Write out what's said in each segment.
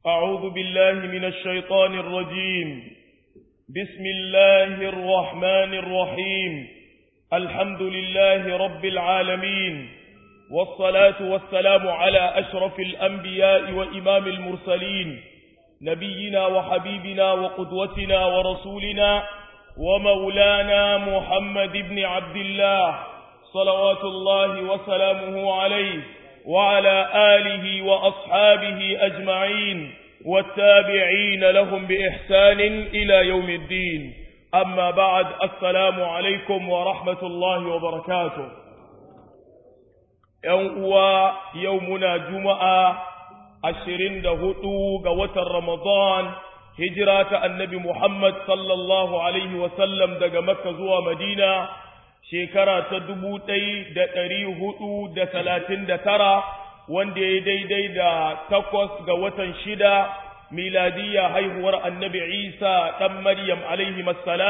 أعوذ بالله من الشيطان الرجيم بسم الله الرحمن الرحيم الحمد لله رب العالمين والصلاة والسلام على أشرف الأنبياء وإمام المرسلين نبينا وحبيبنا وقدوتنا ورسولنا ومولانا محمد بن عبد الله صلوات الله وسلامه عليه وعلى آله وأصحابه أجمعين والتابعين لهم بإحسان إلى يوم الدين أما بعد السلام عليكم ورحمة الله وبركاته يوم يومنا جمعة ashirin da hudu ga watan Ramadan, hijira ta annabi Muhammad sallallahu Alaihi wasallam daga Makka zuwa Madina, shekara ta dubu ɗai da ɗari hudu da talatin da tara, wanda ya daidai da takwas ga watan shida, miladiyya haihuwar annabi Isa ɗan Maryam Alaihi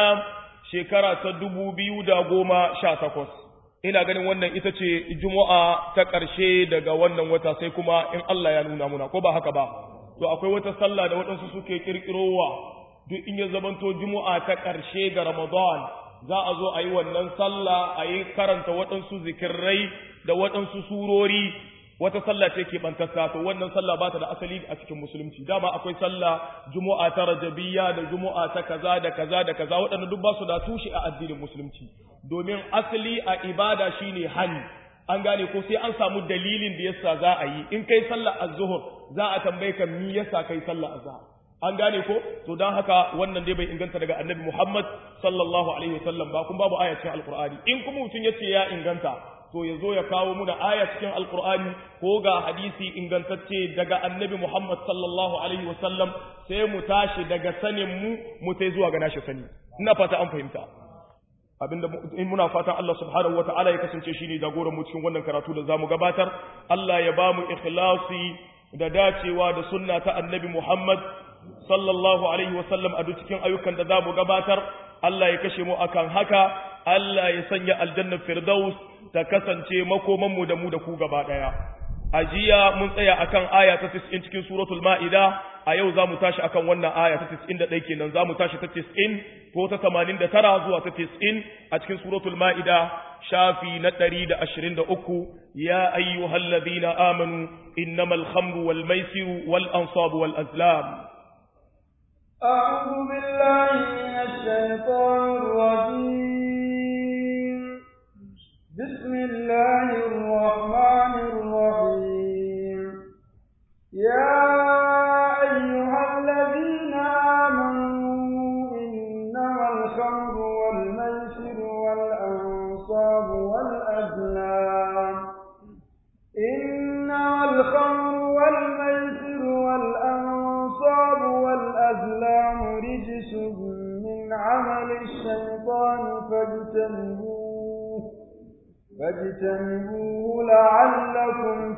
shekara ta dubu biyu da goma sha takwas. ina ganin wannan ita ce juma'a ta ƙarshe daga wannan wata sai kuma in Allah ya nuna muna ko ba haka ba to akwai wata sallah da waɗansu suke ƙirƙirowa duk in ya zamanto juma'a ta ƙarshe ga Ramadan za a zo a yi wannan sallah a yi karanta waɗansu zikirrai da waɗansu surori wata sallah ce ke bantasta to wannan sallah ba ta da asali a cikin musulunci dama akwai sallah juma'a ta rajabiyya da juma'a ta kaza da kaza da kaza waɗanda duk ba su da tushe a addinin musulunci domin asali a ibada shine hani an gane ko sai an samu dalilin da yasa za a yi in kai sallah az-zuhr za a tambaye ka me yasa kai sallah azhar an gane ko to dan haka wannan dai bai inganta daga annabi Muhammad sallallahu alaihi wasallam ba kun babu aya cikin alqur'ani in kuma mutun yace ya inganta to ya zo ya kawo muna aya cikin alkur'ani ko ga hadisi ingantacce daga annabi Muhammad sallallahu alaihi wasallam sai mu tashi daga sanin mu mu tai zuwa ga nashi sani ina fata an fahimta abinda in muna fatan Allah subhanahu wataala ya kasance shine jagoran mu cikin wannan karatu da zamu gabatar Allah ya ba mu ikhlasi da dacewa da sunna ta annabi Muhammad sallallahu alaihi wasallam a duk cikin ayyukan da zamu gabatar Allah ya kashe mu akan haka Allah ya sanya aljannar firdaus ta kasance makomanmu da mu da ku gaba ɗaya. A jiya mun tsaya akan aya ta 90 cikin suratul Ma'ida, a yau za mu tashi akan wannan aya ta 91 kenan za mu tashi ta 90 ko ta 89 zuwa ta 90 a cikin suratul Ma'ida shafi na 123 ya ayyuhal ladina amanu innamal khamru wal maisiru wal ansabu wal azlam. أعوذ بالله من الشيطان الرجيم بسم الله الرحمن الرحيم يا أيها الذين آمنوا إنما الخمر والميسر والأنصاب والأزلام إنما الخمر والميسر والأنصاب والأزلام رجس من عمل الشيطان فاجتنبوه فاجتنبوه لعلكم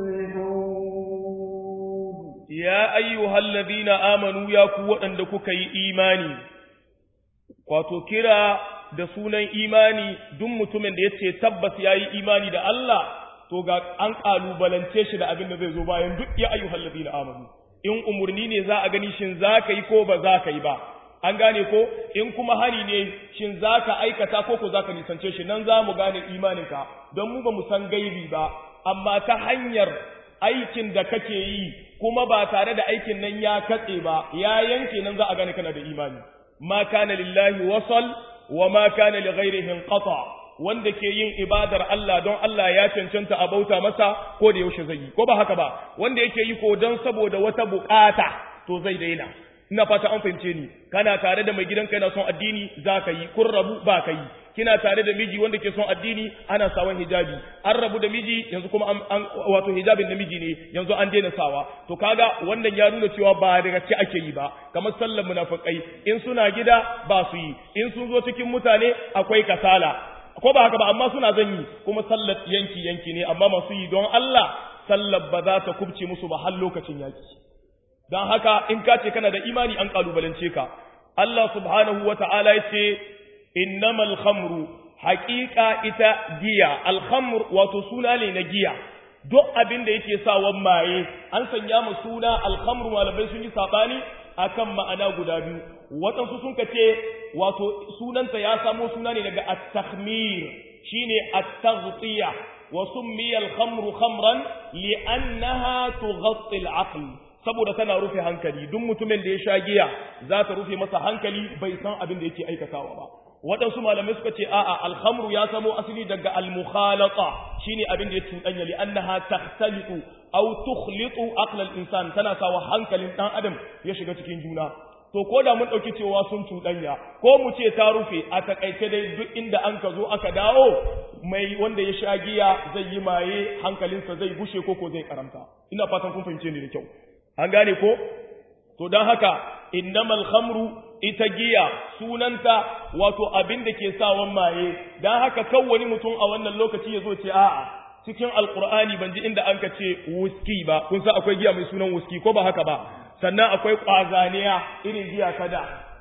تفلحون يا أيها الذين آمنوا يا قوة أندكك إيماني wato kira da sunan imani duk mutumin da ya ce tabbas ya yi imani da Allah to ga an ƙalubalance shi da abin da zai zo bayan duk ya ayyuhal ladina amanu in umurni ne za a gani shin za ka yi ko ba za ka yi ba an gane ko in kuma hani ne shin za ka aikata ko ko za ka nisance shi nan za mu gane imaninka don mu ba mu san gaibi ba amma ta hanyar aikin da kake yi kuma ba tare da aikin nan ya katse ba ya yanke nan za a gane kana da imani ma kana lillahi wasal wa ma kana li ghairihi inqata wanda ke yin ibadar Allah don Allah ya cancanta a bauta masa ko da yaushe zai yi ko ba haka ba wanda yake yi ko don saboda wata bukata to zai daina ina fata an fahimce ni kana tare da mai gidanka yana son addini za ka yi kun rabu ba ka yi kina tare da miji wanda ke son addini ana sawan hijabi an rabu da miji yanzu kuma an, wato hijabin da miji ne yanzu an daina sawa to kaga wannan ya nuna cewa ba da gaske ake yi ba kamar sallar munafikai in suna gida ba su yi in sun zo cikin mutane akwai kasala ko ba haka ba amma suna zan yi kuma sallar yanki yanki ne amma masu yi don Allah sallar ba za ta kubce musu ba har lokacin yaki don haka in ka ce kana da imani an kalubalance ka Allah subhanahu wa ta'ala ya ce innamal khamru haƙiƙa ita giya alhamr wato suna ne na giya duk abin da yake sawan maye an sanya mu suna alhamru malamai sun yi sabani akan ma'ana guda biyu waɗansu sun ce wato sunanta ya samo suna ne daga at-takhmir shine at-taghtiya wa summiya al-khamru khamran li'annaha tughatti al-aql saboda tana rufe hankali duk mutumin da ya sha giya za ta rufe masa hankali bai san abin da yake aikatawa ba waɗansu malamai suka ce a'a alhamru ya samo asali daga al-mukhalata shine abin da ya cuɗanya li annaha takhtalitu aw tukhlitu aql al-insan tana sawa hankalin dan adam ya shiga cikin juna to ko da mun dauki cewa sun cuɗanya ko mu ce ta rufe a takaice dai duk inda an ka zo aka dawo mai wanda ya sha giya zai yi maye hankalinsa zai gushe ko ko zai karanta ina fatan kun fahimce ni da kyau an gane ko to dan haka innamal khamru ita giya sunanta wato abin da ke sawan maye dan haka kan wani mutum a wannan lokaci ya zo ce a'a cikin alqur'ani ban ji inda an ka ce whisky ba kun san akwai giya mai sunan whisky ko ba haka ba sannan akwai kwazaniya irin giya kada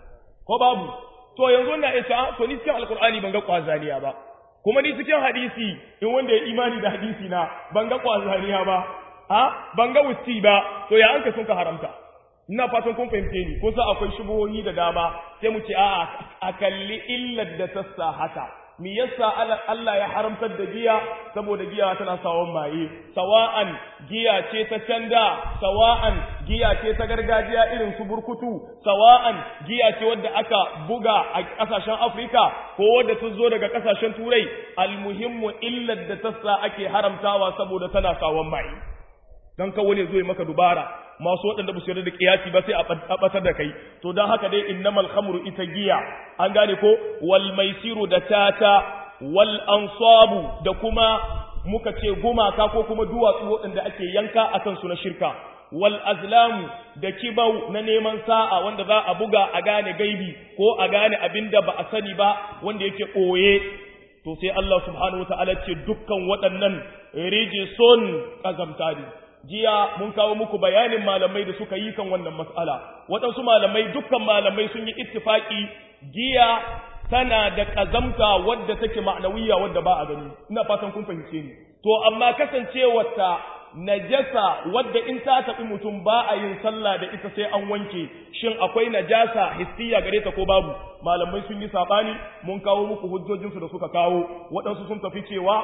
ko babu to yanzu na isa to ni cikin alqur'ani ban ga kwazaniya ba kuma ni cikin hadisi in wanda ya imani da hadisi na ban ga kwazaniya ba a ban ga whisky ba to ya anka sun ka haramta ina fatan kun fahimce ni ko sa akwai shubuhohi da dama sai mu ce a'a a kalli illar da ta sa haka me yasa Allah ya haramtar da giya saboda giya tana sawon maye sawa'an giya ce ta canda sawa'an giya ce ta gargajiya irin su burkutu sawa'an giya ce wadda aka buga a kasashen Afrika ko wadda ta zo daga kasashen Turai almuhimmu illar da ta sa ake haramtawa saboda tana sawon maye dan kawo ne zo maka dubara masu waɗanda ba su yarda da kiyasi ba sai a batar da kai to don haka dai innamal khamru ita giya an gane ko wal maisiru da tata wal ansabu da kuma muka ce gumaka ko kuma duwatsu waɗanda ake yanka akan su na shirka wal azlamu da kibau na neman sa'a wanda za a buga a gane gaibi ko a gane abin da ba a sani ba wanda yake ɓoye to sai Allah subhanahu wa ta'ala ce dukkan waɗannan rijisun ƙazamta ne jiya mun kawo muku bayanin malamai da suka yi kan wannan mas'ala waɗansu malamai dukkan malamai sun yi ittifaki giya tana da ƙazamta wadda take ma'anawiya wadda ba a gani ina fatan kun fahimce ni to amma kasancewarta najasa wadda in ta taɓi mutum ba a yin sallah da ita sai an wanke shin akwai najasa hissiya gare ta ko babu malamai sun yi saɓani mun kawo muku hujjojinsu da suka kawo waɗansu sun tafi cewa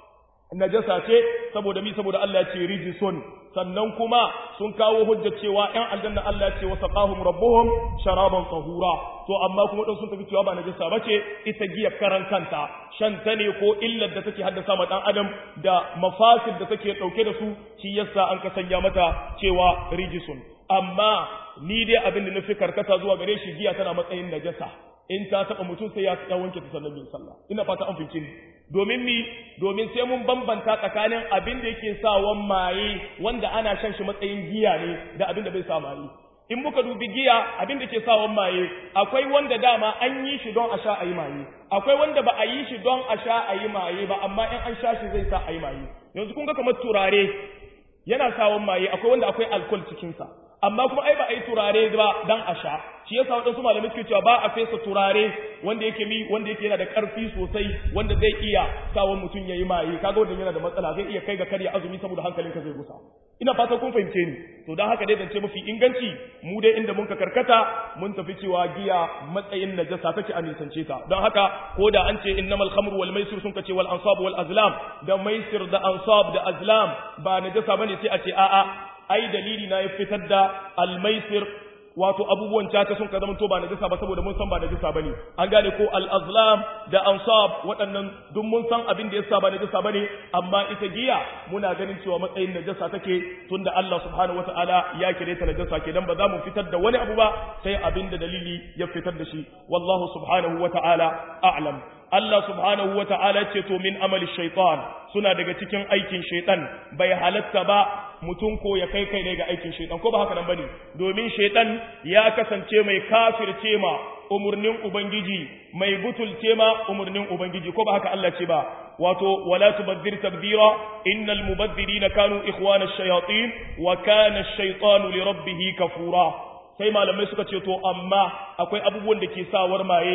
najasa ce saboda mi saboda Allah ya ce rijison sannan kuma sun kawo hujja cewa ƴan aljanna Allah ya ce wasaqahum rabbuhum sharaban tahura to amma kuma dan sun tafi cewa ba najasa bace ita giya karan kanta shan ta ne ko illar da take haddasa ma dan adam da mafasid da take dauke da su shi yasa an ka sanya mata cewa rijison amma ni dai abin da nufi karkata zuwa gare shi giya tana matsayin najasa in ta taba mutum sai ya wanke ta sannan yin sallah ina fata an fice ni domin mi domin sai mun bambanta tsakanin abin da yake sawan maye wanda ana shan shi matsayin giya ne da abin da bai sa maye in muka dubi giya abin da ke sawan maye akwai wanda dama an yi shi don a sha a yi maye akwai wanda ba a yi shi don a sha a yi maye ba amma in an sha shi zai sa a yi maye yanzu kun ga kamar turare yana sawan maye akwai wanda akwai alkol cikinsa amma kuma ai ba a yi turare ba dan a sha shi yasa waɗansu malamai suke cewa ba a fesa turare wanda yake mi wanda yake yana da ƙarfi sosai wanda zai iya sawa mutum ya yi maye kaga wanda yana da matsala zai iya kai ga karya azumi saboda hankalinka zai gusa ina fatan kun fahimce ni to dan haka dai zance mafi inganci mu dai inda mun ka karkata mun tafi cewa giya matsayin najasa take a nisance ta don haka ko da an ce innamal khamru wal maisir sun kace wal ansab wal azlam da maisir da ansab da azlam ba najasa bane sai a ce a'a ai dalili na ya fitar da almaisir wato abubuwan caca sun ka zamanto ba najisa ba saboda mun san ba najisa bane an gane ko al-azlam da ansab waɗannan duk mun san abin da yasa ba najisa bane amma ita giya muna ganin cewa matsayin najasa take tunda Allah subhanahu wataala ya kire ta najasa kenan ba za mu fitar da wani abu ba sai abin da dalili ya fitar da shi wallahu subhanahu wataala a'lam Allah subhanahu wa ta'ala ce to min amali shaitan suna daga cikin aikin shaitan bai halatta ba mutum ko ya kai kai ne ga aikin shaitan ko ba haka nan bane domin shaitan ya kasance mai kafirce ma umurnin ubangiji mai butulce ma umurnin ubangiji ko ba haka Allah ce ba wato wala tubazzir tabdira innal mubazzirina kanu ikhwana ash-shayatin wa kana ash-shaytanu li rabbih kafura sai malamai suka ce to amma akwai abubuwan da ke sawar maye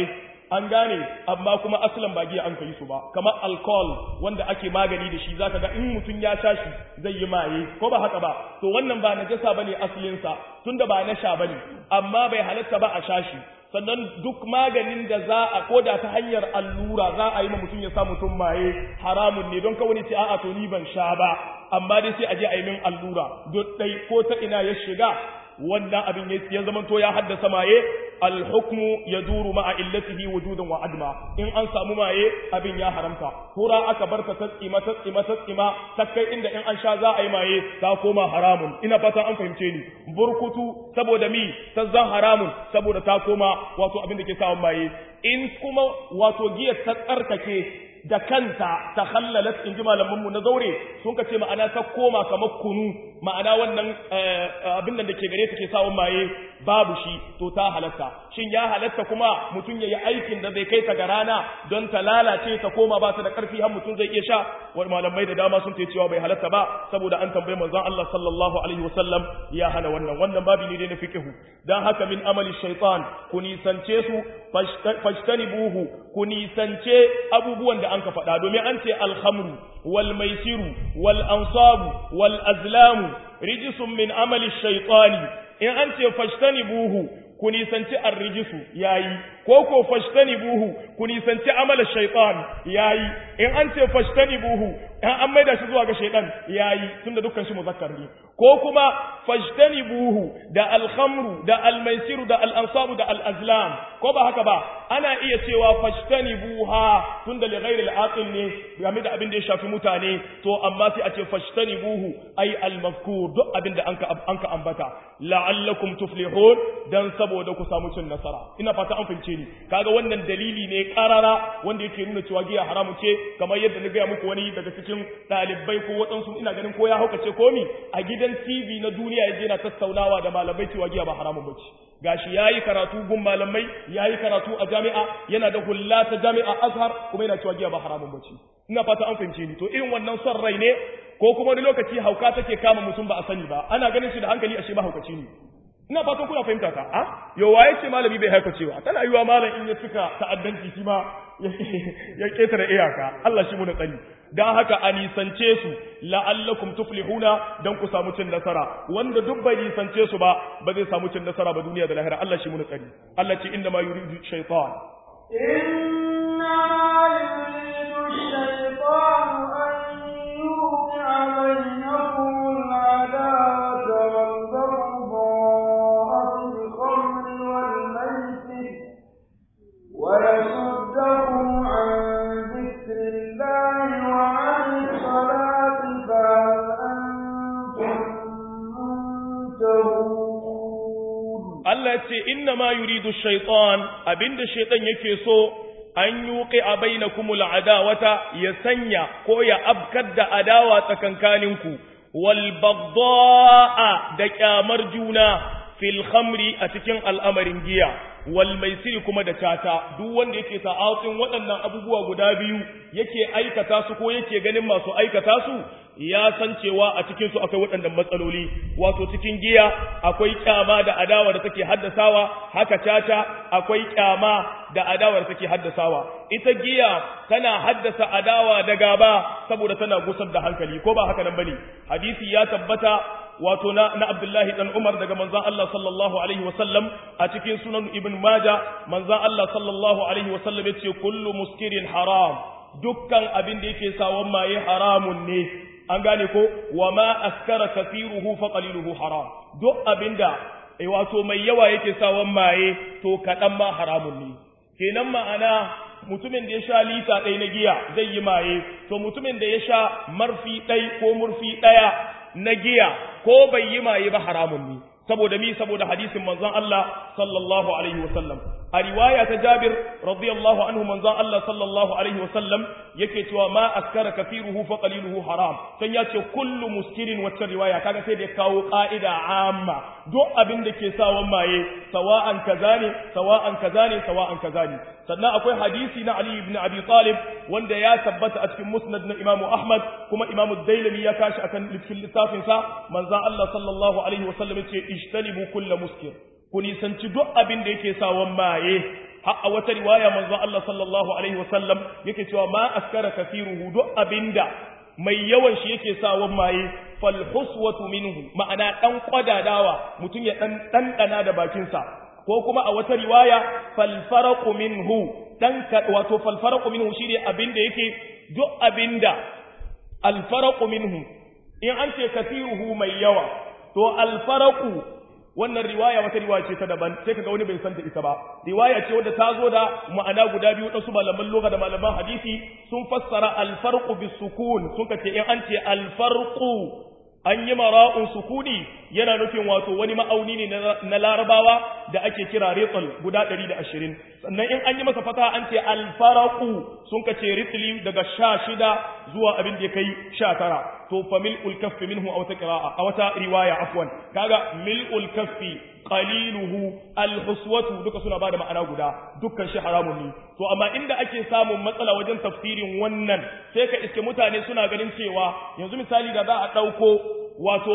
an gane amma kuma aslan ba giya an kai su ba kamar alcohol wanda ake magani da shi zaka ga in mutum ya sha shi zai yi maye ko ba haka ba to wannan ba najasa bane asalin sa tunda ba na sha bane amma bai halatta ba a sha shi sannan duk maganin da za a koda ta hanyar allura za a yi ma mutum ya sa mutum maye haramun ne don kawai ce a'a to ni ban sha ba amma dai sai a je a yi min allura duk dai ko ta ina ya shiga wannan abin ya zama to ya haddasa maye alhukmu ya duru ma'a illatihi wujudan wa adma in an samu maye abin ya haramta hura aka bar ta tsima ta tsima ta tsima ta kai inda in an sha za a yi maye ta koma haramun ina fatan an fahimce ni burkutu saboda mi ta zan haramun saboda ta koma wato abin da ke samun maye in kuma wato giyar ta tsarkake da kanta ta hallalat in ji malamanmu na zaure sun ka ce ma'ana ta koma kamar kunu ma'ana wannan abin da ke gare ta ke sawun maye babu shi to ta halatta shin ya halatta kuma mutum ya yi aikin da zai kai ta ga rana don ta lalace ta koma ba ta da ƙarfi har mutum zai iya sha wani malamai da dama sun ce cewa bai halatta ba saboda an tambayi manzon Allah sallallahu alaihi wasallam ya hana wannan wannan babu ne na fiqhu dan haka min amali shaytan ku nisance su fashtanibuhu ku nisance abubuwan da an ka faɗa domin an ce alhamru wal maisiru wal ansabu wal azlamu rijisun min amali shaytani in an ce fashtanibuhu ku nisanci arrijisu yayi ko ko fashtanibuhu ku nisanci amala shaytan yayi in an ce fashtanibuhu in an maida shi zuwa ga shaytan yayi tunda dukkan shi muzakkar ne ko kuma fajtanibuhu da alkhamru da almaisiru da al'ansabu da al'azlam ko ba haka ba ana iya cewa fajtanibuha tunda li ghairi al'aqil ne game da abin da ya shafi mutane to amma sai a ce fajtanibuhu ay al-mazkur duk abin da anka anka ambata la'allakum tuflihun dan saboda ku samu cin nasara ina fata an fahimce ni kaga wannan dalili ne karara wanda yake nuna cewa giya haramu ce kamar yadda na gaya muku wani daga cikin ɗalibai ko waɗansu ina ganin ko ya haukace ko ni a gidan TV na duniya yaje na tattaunawa da malamai cewa giya ba haramun bace gashi yayi karatu gun malamai yayi karatu a jami'a yana da hulla ta jami'a Azhar kuma yana cewa giya ba haramun bace ina fata an fahimce ni to irin wannan son rai ne ko kuma wani lokaci hauka take kama mutum ba a sani ba ana ganin shi da hankali ashe ba haukaci ne ina fatan kuna fahimta ka a yo waye ce malami bai haifa cewa tana yiwa malam in ya cika ta'addanci shi ma ya ketare iyaka Allah shi mu da tsari dan haka a nisance su la'allakum tuflihuna dan ku samu cin nasara wanda duk bai nisance su ba ba zai samu cin nasara ba duniya da lahira Allah shi mu da tsari Allah ce inna ma yuridu shaytan inna yuridu shaytan an yuqi'a bainakum al-adawata wal ويصدكم عن ذكر الله وعن الصلاة فهل أنتم منتهون Allah ce inna ma yuridu shaitan abinda shaitan yake so an yuqi a bainakumul adawata ya sanya ko ya abkar da adawa tsakankaninku wal bagdaa da kyamar juna fil khamri a cikin al'amarin giya wal maisiri kuma da tata duk wanda yake ta'atsin waɗannan abubuwa guda biyu yake aikata su ko yake ganin masu aikata su ya san cewa a cikin su akwai waɗannan matsaloli wato cikin giya akwai kyama da adawa da take haddasawa haka tata akwai kyama da adawa da take haddasawa ita giya tana haddasa adawa da gaba saboda tana gusar da hankali ko ba haka nan bane hadisi ya tabbata wato na, na Abdullahi dan Umar daga manzon Allah sallallahu alaihi wasallam a cikin sunan Ibn Majah manzon Allah sallallahu alaihi wasallam yace kullu muskirin haram dukkan abin da yake sawan maye haramun ne an gane ko wa ma askara kathiruhu fa qaliluhu haram duk abinda eh wato mai yawa yake sawan maye to kadan ma haramun ne kenan ma'ana mutumin da ya sha lita ɗaya na giya zai yi maye to mutumin da ya sha marfi ɗai ko murfi ɗaya na giya ko bai yi maye ba haramun ne saboda mi saboda hadisin manzon Allah sallallahu alaihi wasallam a riwaya ta Jabir radiyallahu anhu manzon Allah sallallahu alaihi wasallam yake cewa ma askara kafiruhu fa qaliluhu haram san ya ce kullu muskirin wacce riwaya kaga sai da ya kawo ka'ida amma duk abin da ke sawan maye sawa'an kaza ne sawa'an kaza ne sawa'an kaza ne sannan akwai hadisi na Ali ibn Abi Talib wanda ya tabbata a cikin musnad na Imam Ahmad kuma Imam Dailami ya kashi akan cikin littafin sa manzon Allah sallallahu alaihi wasallam yace ijtanibu kullu muskir ku nisanci duk abin da yake sawan maye har a wata riwaya manzo Allah sallallahu alaihi wasallam yake cewa ma askara kathiruhu duk abinda mai yawan shi yake sa wan maye fal huswatu minhu ma'ana dan kwadadawa mutum ya dan dandana da bakin sa ko kuma a wata riwaya fal faraqu minhu dan wato fal faraqu minhu shine abinda yake duk abinda al faraqu minhu in an ce kathiruhu mai yawa to al faraqu wannan riwaya wata riwaya ce ta daban sai kaga wani bai san da ita ba riwaya ce wadda ta zo da ma'ana guda biyu da su malaman lugha da malaman hadisi sun fassara al-farqu bis-sukun sun kace in an ce al-farqu an yi mara'un sukuni yana nufin wato wani ma'auni ne na larabawa da ake kira ritl guda 120 sannan in an yi masa fata an ce al-farqu sun kace ritli daga 16 zuwa abin da ya kai 19 to fa mil'ul kaffi minhu aw ta qira'a aw ta riwaya afwan kaga mil'ul kaffi qaliluhu alhuswatu duka suna bada ma'ana guda dukkan shi haramun ne to amma inda ake samun matsala wajen tafsirin wannan sai ka iske mutane suna ganin cewa yanzu misali da za a dauko wato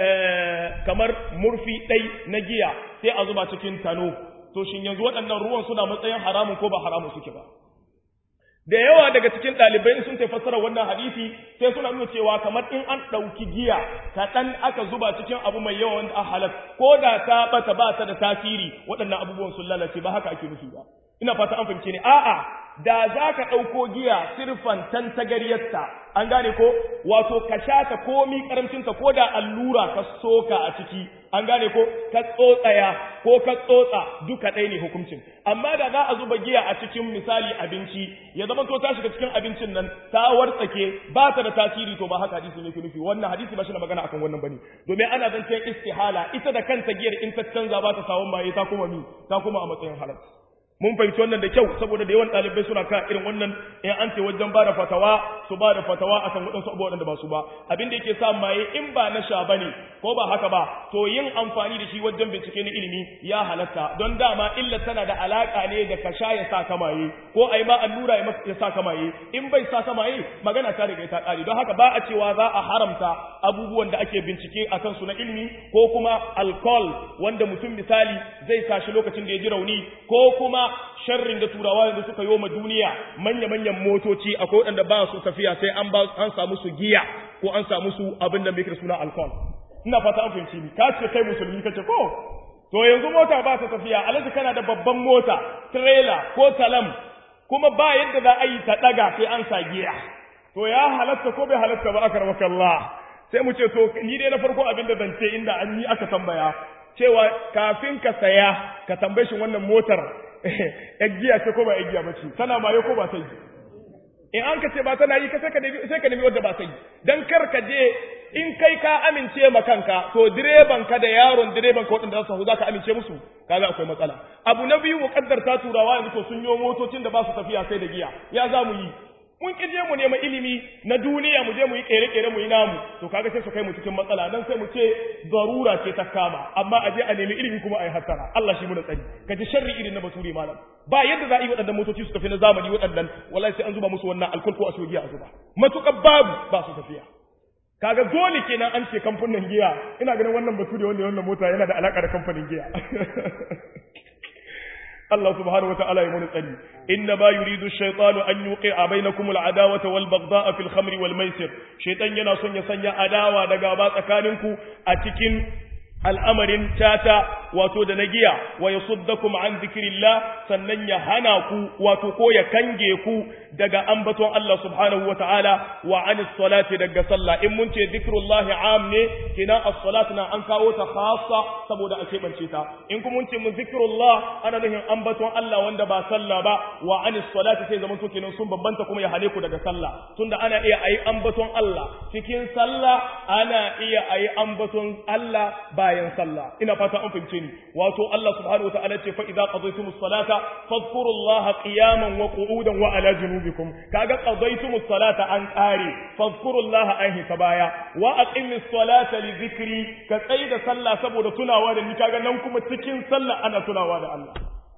kamar murfi dai na giya sai a zuba cikin tano to shin yanzu waɗannan ruwan suna matsayin haramun ko ba haramun suke ba da yawa daga cikin ɗalibai sun ta fassara wannan hadisi sai suna nuna cewa kamar in an ɗauki giya kaɗan aka zuba cikin abu mai yawa wanda an halal ko da ta bata ba ta da tasiri waɗannan abubuwan sun lalace ba haka ake nufi ba ina fata an fahimce ni a'a da za ka ɗauko giya sirfan tantagaryarta an gane ko wato ka sha ta komi karamcinta ko da allura ka soka a ciki an gane ko ka tsotsaya ko ka tsotsa duka ɗaya ne hukuncin amma da za a zuba giya a cikin misali abinci ya zama to ta shiga cikin abincin nan ta wartsake ba ta da tasiri to ba haka hadisi ne ke nufi wannan hadisi ba shi na magana akan wannan bane domin ana zancen istihala ita da kanta giyar in ta canza ba ta sawun maye ta kuma mi ta kuma a matsayin halal mun fahimci wannan da kyau saboda da yawan ɗalibai suna ka irin wannan in an ce wajen ba da fatawa su ba da fatawa akan waɗansu abubuwan da ba su ba abin da yake sa maye in ba na sha bane ko ba haka ba to yin amfani da shi wajen bincike na ilimi ya halatta don dama illa tana da alaka ne da ka sha ya sa ka maye ko ai ma allura ya sa ka maye in bai sa ka maye magana ta riga ta ƙare don haka ba a cewa za a haramta abubuwan da ake bincike akan su na ilimi ko kuma alcohol wanda mutum misali zai sa shi lokacin da ya ji rauni ko kuma sharrin da turawa yanzu suka yi ma duniya manya-manyan motoci akwai waɗanda ba su tafiya sai an ba an samu su giya ko an samu su abin da mai suna alcohol ina fata an fahimci ni ka ce kai musulmi kace ko to yanzu mota ba ta tafiya alaji kana da babban mota trailer ko talam kuma ba yadda za a yi ta daga sai an sa giya to ya halatta ko bai halatta ba aka rabaka Allah sai mu ce to ni dai na farko abin da zan ce inda an yi aka tambaya cewa kafin ka saya ka tambaye shi wannan motar giya ce ko ba giya ba ce tana maye ko ba ta yi in an ka ce ba tana yi sai ka nemi sai ka nemi wadda ba ta yi dan kar ka je in kai ka amince ma kanka to direban ka da yaron direban ka wadanda za su za ka amince musu kaga akwai matsala abu na biyu muqaddar ta turawa yanzu to sun yi motocin da ba su tafiya sai da giya ya za mu yi mun ki je mu nema ilimi na duniya mu je mu yi kere-kere mu yi namu to kaga sai su kai mu cikin matsala dan sai mu ce zarura ce ta kama amma a je a nemi ilimi kuma a yi hattara Allah shi mu da tsari ka ji sharri irin na bature malam ba yadda za a yi waɗannan motoci su tafi na zamani waɗannan wallahi sai an zuba musu wannan alkul ko a sogiya a zuba matukar babu ba su tafiya kaga dole kenan an ce kamfanin giya ina ganin wannan bature wanda wannan mota yana da alaka da kamfanin giya Allah subhanahu wataala ya muni tsari inna ma yuridu ash-shaytanu an yuqi'a bainakum al-adawata wal baghdha'a fil khamri wal maisir shaytan yana son ya sanya adawa da gaba tsakaninku a cikin al'amarin tata wato da na giya wa yasuddakum an dhikrillah sannan ya hana ku wato ko ya kange ku daga ambaton Allah subhanahu wataala wa anis salati daga sallah in mun ce dhikrullahi am ne kina as-salatu na an kawo ta khassa saboda a keɓance ta in kuma mun ce mun zikrullah ana nufin ambaton Allah wanda ba sallah ba wa anis salati sai zaman to kenan sun bambanta kuma ya hane ku daga sallah tunda ana iya ayi ambaton Allah cikin sallah ana iya ayi ambaton Allah bayan sallah ina fata an fahimce ni wato Allah subhanahu wataala ce fa idza qadaytumus salata fadhkurullaha qiyaman wa qu'udan wa ala junubikum kaga qadaytumus salata an qare fadhkurullaha an hita baya wa aqimis salata li dhikri ka tsaida sallah saboda tunawa da ni kaga nan kuma cikin sallah ana tunawa da Allah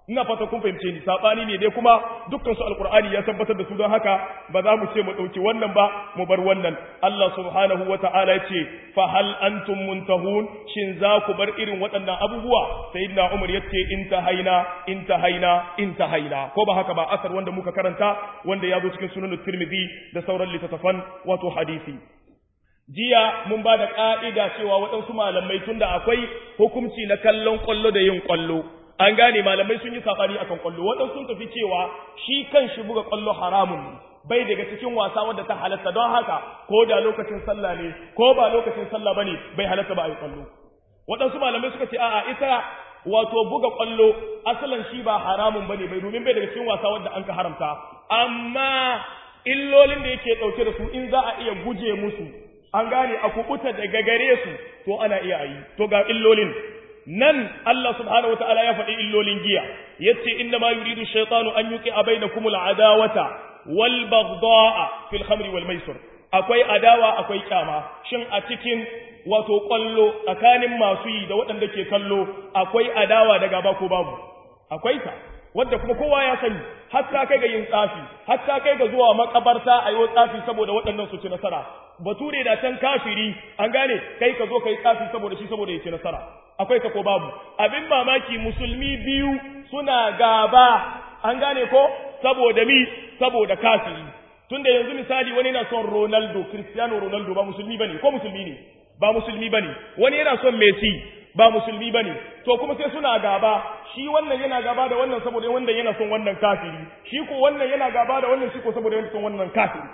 ina fata kun fahimce ni sabani ne dai kuma dukkan su alqur'ani ya tabbatar da su don haka ba za mu ce mu dauki wannan ba mu bar wannan Allah subhanahu wata'ala ya ce fa hal antum muntahun shin za ku bar irin waɗannan abubuwa sayyidina Umar ya ce intahaina intahaina intahaina ko ba haka ba asar wanda muka karanta wanda ya zo cikin sunan Tirmidhi da sauran littattafan wato hadisi jiya mun ba da ƙa'ida cewa waɗansu malamai tunda akwai hukunci na kallon ƙwallo da yin ƙwallo an gane malamai sun yi saɓani akan ƙwallo waɗansu sun tafi cewa shi kan shi buga ƙwallo haramun ne bai daga cikin wasa wadda ta halatta don haka ko da lokacin sallah ne ko ba lokacin sallah bane bai halatta ba a yi ƙwallo waɗansu malamai suka ce a'a ita wato buga ƙwallo asalin shi ba haramun bane bai domin bai daga cikin wasa wadda an ka haramta amma illolin da yake ɗauke da su in za a iya guje musu an gane a kubuta daga gare su to ana iya yi to ga illolin nan Allah subhanahu wataala ya faɗi illolin giya yace inna ma yuridu shaytanu an yuqi'a bainakum al'adawata wal baghdha'a fil khamri wal maisir akwai adawa akwai kyama shin a cikin wato kwallo tsakanin masu yi da waɗanda ke kallo akwai adawa da gaba ko babu akwai ta wadda kuma kowa ya sani hatta kai ga yin tsafi hatta kai ga zuwa makabarta a yi tsafi saboda waɗannan su ci nasara bature da can kafiri an gane kai ka zo ka yi tsafi saboda shi saboda ya ci nasara akwai ta ko babu abin mamaki musulmi biyu suna gaba an gane ko saboda mi saboda kafiri tunda yanzu misali wani yana son Ronaldo Cristiano Ronaldo ba musulmi bane ko musulmi ne ba musulmi bane wani yana son Messi ba musulmi bane to kuma sai suna gaba shi wannan yana gaba da wannan saboda wannan yana son wannan kafiri shi ko wannan yana gaba da wannan shi ko saboda yana son wannan kafiri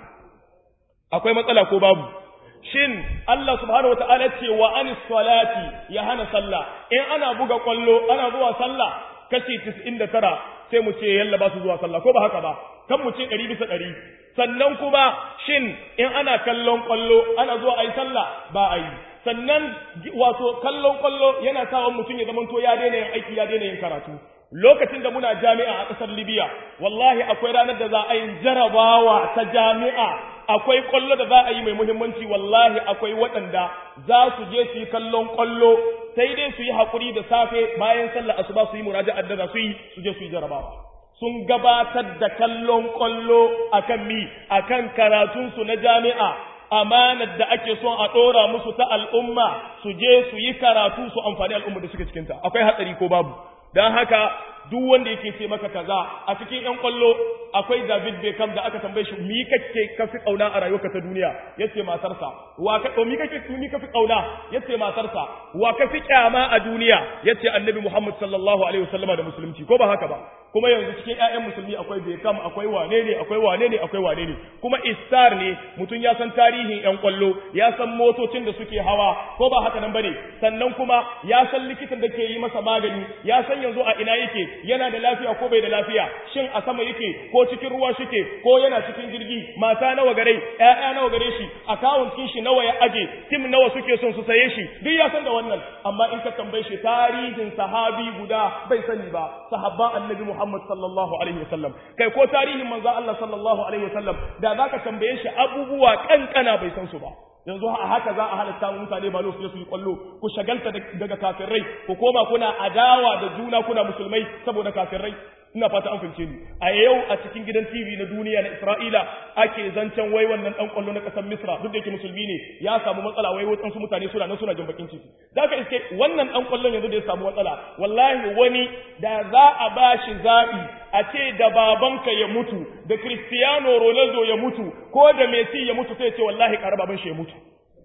akwai matsala ko babu shin Allah subhanahu wataala ce wa anis salati ya hana sallah in ana buga kwallo ana zuwa sallah kashi 99 sai mu ce yalla ba su zuwa sallah ko ba haka ba kan mu ce 100 bisa 100 sannan kuma shin in ana kallon kwallo ana zuwa ayi sallah ba a yi sannan wato kallon kwallo yana sawa mutum ya zamanto ya daina yin aiki ya daina yin karatu lokacin da muna jami'a a ƙasar Libya wallahi akwai ranar da za a yi jarabawa ta jami'a akwai kwallo da za a yi mai muhimmanci wallahi akwai waɗanda za su je su yi kallon kwallo sai dai su yi haƙuri da safe bayan sallar asuba su yi muraja'ar da za su yi su je su yi jarabawa sun gabatar da kallon kwallo akan mi akan karatunsu na jami'a amanar da ake son a ɗora musu ta al'umma su je su yi karatu su amfani al'umma da suke cikinta akwai hatsari ko babu don haka duk wanda yake ce maka kaza a cikin yan kwallo akwai David Beckham da aka tambaye shi mi kake ka fi kauna a rayuwarka ta duniya yace matarsa wa ka mi kake mi ka fi kauna yace matarsa wa ka fi kyama a duniya yace Annabi Muhammad sallallahu alaihi wasallama da musulunci ko ba haka ba kuma yanzu cikin ƴaƴan musulmi akwai Beckham akwai wane ne akwai wane ne akwai wane ne kuma istar ne mutum ya san tarihin ƴan kwallo ya san motocin da suke hawa ko ba haka nan bane sannan kuma ya san likitan da ke yi masa magani ya san yanzu a ina yake yana da lafiya ko bai da lafiya shin a sama yake ko cikin ruwa shike ko yana cikin jirgi mata nawa gare ƴaƴa nawa gare shi account kin shi nawa ya aje tim nawa suke son su saye shi duk ya san da wannan amma in ka tambaye shi tarihin sahabi guda bai sani ba sahabban annabi Muhammad sallallahu alaihi wasallam kai ko tarihin manzo Allah sallallahu alaihi wasallam da zaka tambaye shi abubuwa kankana bai san su ba yanzu a haka za a halatta mutane ba su su yi kwallo ku shagalta daga kafirai ku koma kuna adawa da juna kuna musulmai saboda kafirai ina fata an fahimce ni a yau a cikin gidan TV na duniya na Isra'ila ake zancen wai wannan dan kwallo na kasar Misra duk da yake musulmi ne ya samu matsala wai wasu mutane suna nan suna jin bakin ciki zaka iske wannan dan kwallon yanzu da ya samu matsala wallahi wani da za a bashi zabi a ce da babanka ya mutu da Cristiano Ronaldo ya mutu ko da Messi ya mutu sai ce wallahi ƙara baban shi ya mutu